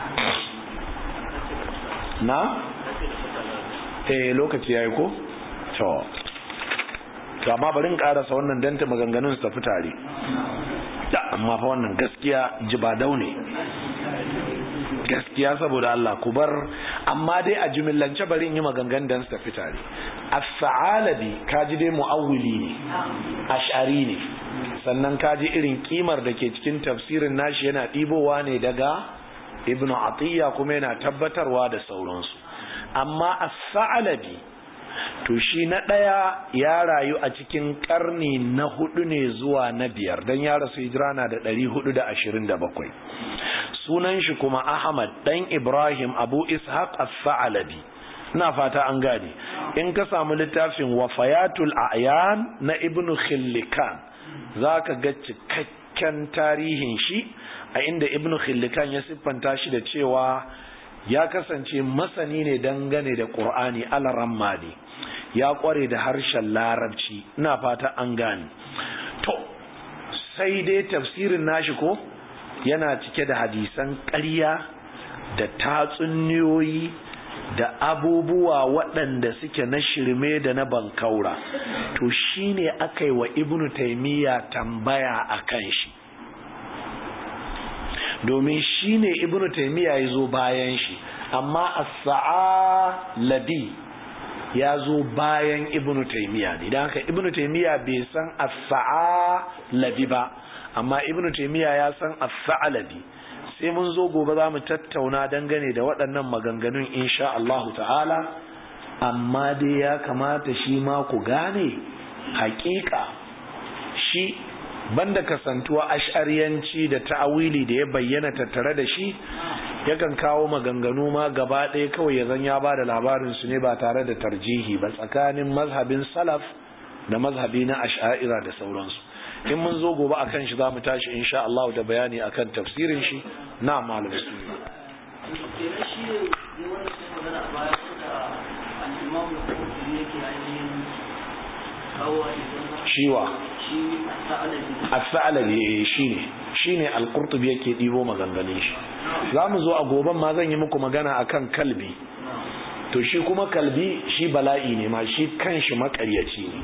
na eh lokaci yayi ko to to amma bari in karasa wannan danta maganganun su tafi tare da amma fa wannan gaskiya jibadau ne gaskiya saboda Allah ku bar amma dai a jimillance bari in yi maganganun dan su tafi tare as-sa'alabi kaji dai mu'awwili ne ash'ari ne sannan kaji irin kimar da ke cikin tafsirin nashi yana ɗibowa ne daga ibnu atiyya kuma yana tabbatarwa da sauransu amma as-sa'alabi to shi na ɗaya ya rayu a cikin ƙarni na hudu ne zuwa na biyar don ya rasu hijira na da ɗari hudu da ashirin da bakwai sunan shi kuma ahmad ɗan ibrahim abu ishaq as-sa'alabi ina fata an gane in ka samu littafin wafayatul a'yan na ibnu khillikan za ka ga cikakken tarihin shi a inda ibnu khillikan ya siffanta shi da cewa ya kasance masani ne dangane da ƙur'ani alaramma ne ya ƙware da harshen larabci ina fata an gane to sai dai tafsirin nashi ko yana cike da hadisan ƙarya da tatsuniyoyi da abubuwa waɗanda suke na shirme da na bankaura to shine aka yi wa ibnu taimiyya tambaya a kan shi domin shine ibnu taimiyya ya zo bayan shi amma as-sa'a labi ya zo bayan ibnu taimiyya ne don haka ibnu taimiyya bai san as-sa'a labi ba amma ibnu taimiyya ya san as-sa'a labi sai mun zo gobe za mu tattauna dangane da waɗannan maganganun insha Allah ta'ala amma dai ya kamata shi ma ku gane hakika shi banda kasantuwa ash'ariyanci da ta'awili da ya bayyana tattare da shi yakan kawo maganganu ma gaba ɗaya kawai ya zan ya ba da labarin su ne ba tare da tarjihi ba tsakanin mazhabin salaf da mazhabi na ash'a'ira da sauransu in mun zo gobe akan shi za mu tashi insha Allah da bayani akan tafsirin shi na malam sunna shiwa as-sa'labi shine shine al-qurtubi yake dibo maganganun shi zamu zo a goben ma zan yi muku magana akan kalbi to shi kuma kalbi shi bala'i ne ma shi kanshi makaryaci ne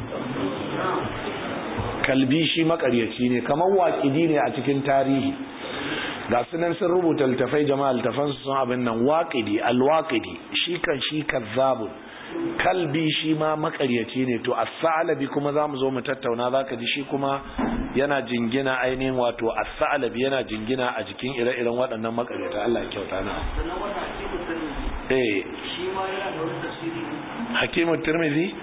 kalbi shi makaryaci ne kamar waƙidi ne a cikin tarihi ga sunan sun rubuta littafai jama'a littafan su sun abin nan waƙidi alwaƙidi shi kan shi kazzabun kalbi shi ma makaryaci ne to as-sa'labi kuma zamu zo mu tattauna zaka ji shi kuma yana jingina ainihin wato as-sa'labi yana jingina a jikin ire-iren waɗannan makaryata Allah ya kyauta na eh shi ma yana da wani tafsiri hakimu tirmidhi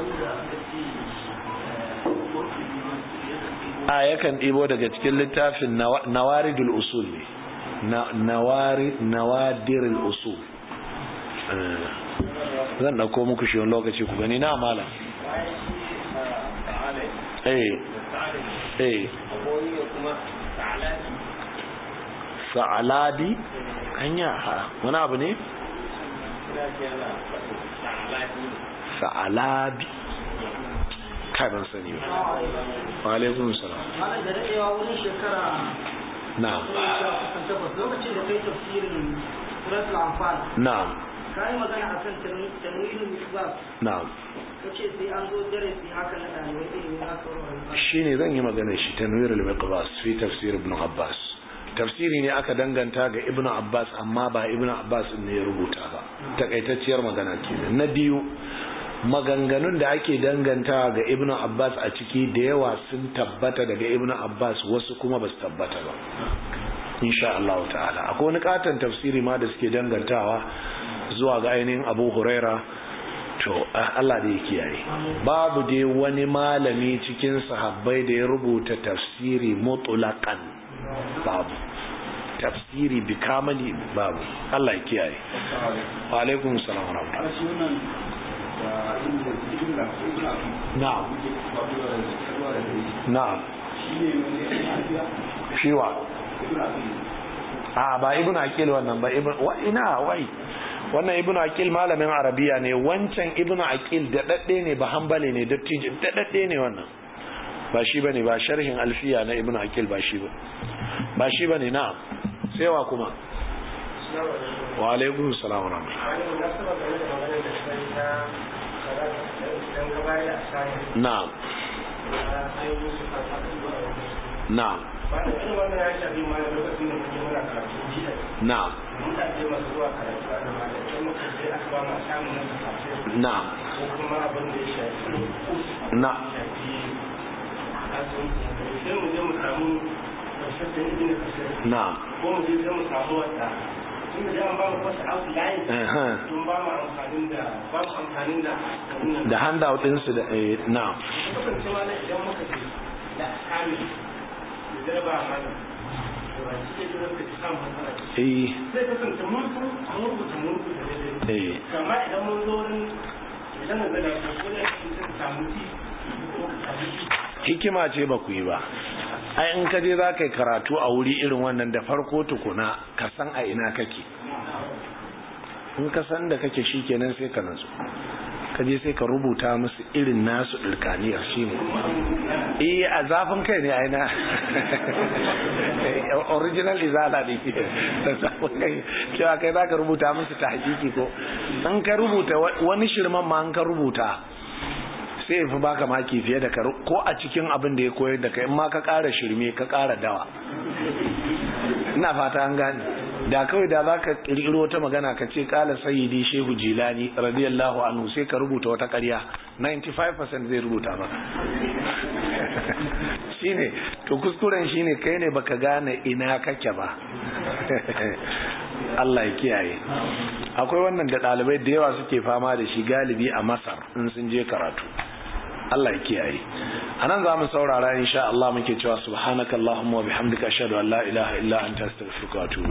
a yakan ɗibo daga cikin littafin nawaridul usul ne nawari nawadirul usul zan ɗauko muku shi wani lokaci ku gani na malam eh eh sa'aladi hanya wani abu ne sa'alabi kai ban sani ba wa alaikun salam malam da daɗewa wurin shekara na'am kusan takwas lokacin da kai tafsirin suratul anfal na'am ka yi magana akan tanwilul misbah na'am ka ce sai an zo darasi haka na ɗalibai ilimi haka warware shine zan yi magana shi tanwir al-miqbas fi tafsir ibn abbas tafsiri ne aka danganta ga ibn abbas amma ba ibn abbas ne ya rubuta ba takaitacciyar magana kenan na biyu maganganun da ake danganta ga ibn abbas a ciki da yawa sun tabbata daga ibn abbas wasu kuma ba su tabbata ba insha Allah ta'ala akwai wani katon tafsiri ma da suke dangantawa zuwa ga ainihin abu huraira to Allah da ya kiyaye babu dai wani malami cikin sahabbai da ya rubuta tafsiri mutlaqan babu tafsiri bi kamali babu Allah ya kiyaye wa alaikum salam wa rahmatullahi na'am na'am shiwa a ba ibnu aqil wannan ba ibnu wa ina wai wannan ibnu aqil malamin arabiya ne wancan ibnu aqil da dadde ne ba hanbali ne dattijo da dadde ne wannan ba shi bane ba sharhin alfiya na ibnu aqil ba shi ba ba shi bane na'am sai wa kuma wa alaikum salam wa na'am na'am na'am na'am na na'am ko mu je mu samu wata tun da an ba mu wasu outline tun ba mu amfanin da ba mu amfanin da da handout ɗinsu da eh, na'am kasance ma na idan muka je da kame da zarba mana da ba shi ke da ka ci samun matsala eh sai kasance mun san an rubuta mun rubuta daidai eh amma idan mun zo wurin idan na zada ko da shi sai ka samu ci ko ka samu ci hikima ce ba ku yi ba ai in ka je za ka yi karatu a wuri irin wannan da farko tukuna ka san a ina kake in ka san da kake shi kenan sai ka natsu ka je sai ka rubuta musu irin nasu ɗirkaniyar shi ne eh a zafin kai ne aina original izala ne da zafin kai cewa kai za ka rubuta musu ta hakiki ko in ka rubuta wani shirman ma an ka rubuta sai ya fi baka maki fiye da ko a cikin abin da ya koyar da kai in ma ka ƙara shirme ka ƙara dawa ina fata an gane da kawai da za ka ƙirƙiro wata magana ka ce ƙala sayyidi shehu jilani radiyallahu anhu sai ka rubuta wata ƙarya 95% zai rubuta maka shine to kuskuren shine kai ne baka gane ina kake ba Allah ya kiyaye akwai wannan da ɗalibai da yawa suke fama da shi galibi a masar in sun je karatu Allah ya kiyaye anan za mu saurara insha Allah muke cewa subhanakallahumma wa bihamdika ashhadu an la ilaha illa anta astaghfiruka wa atubu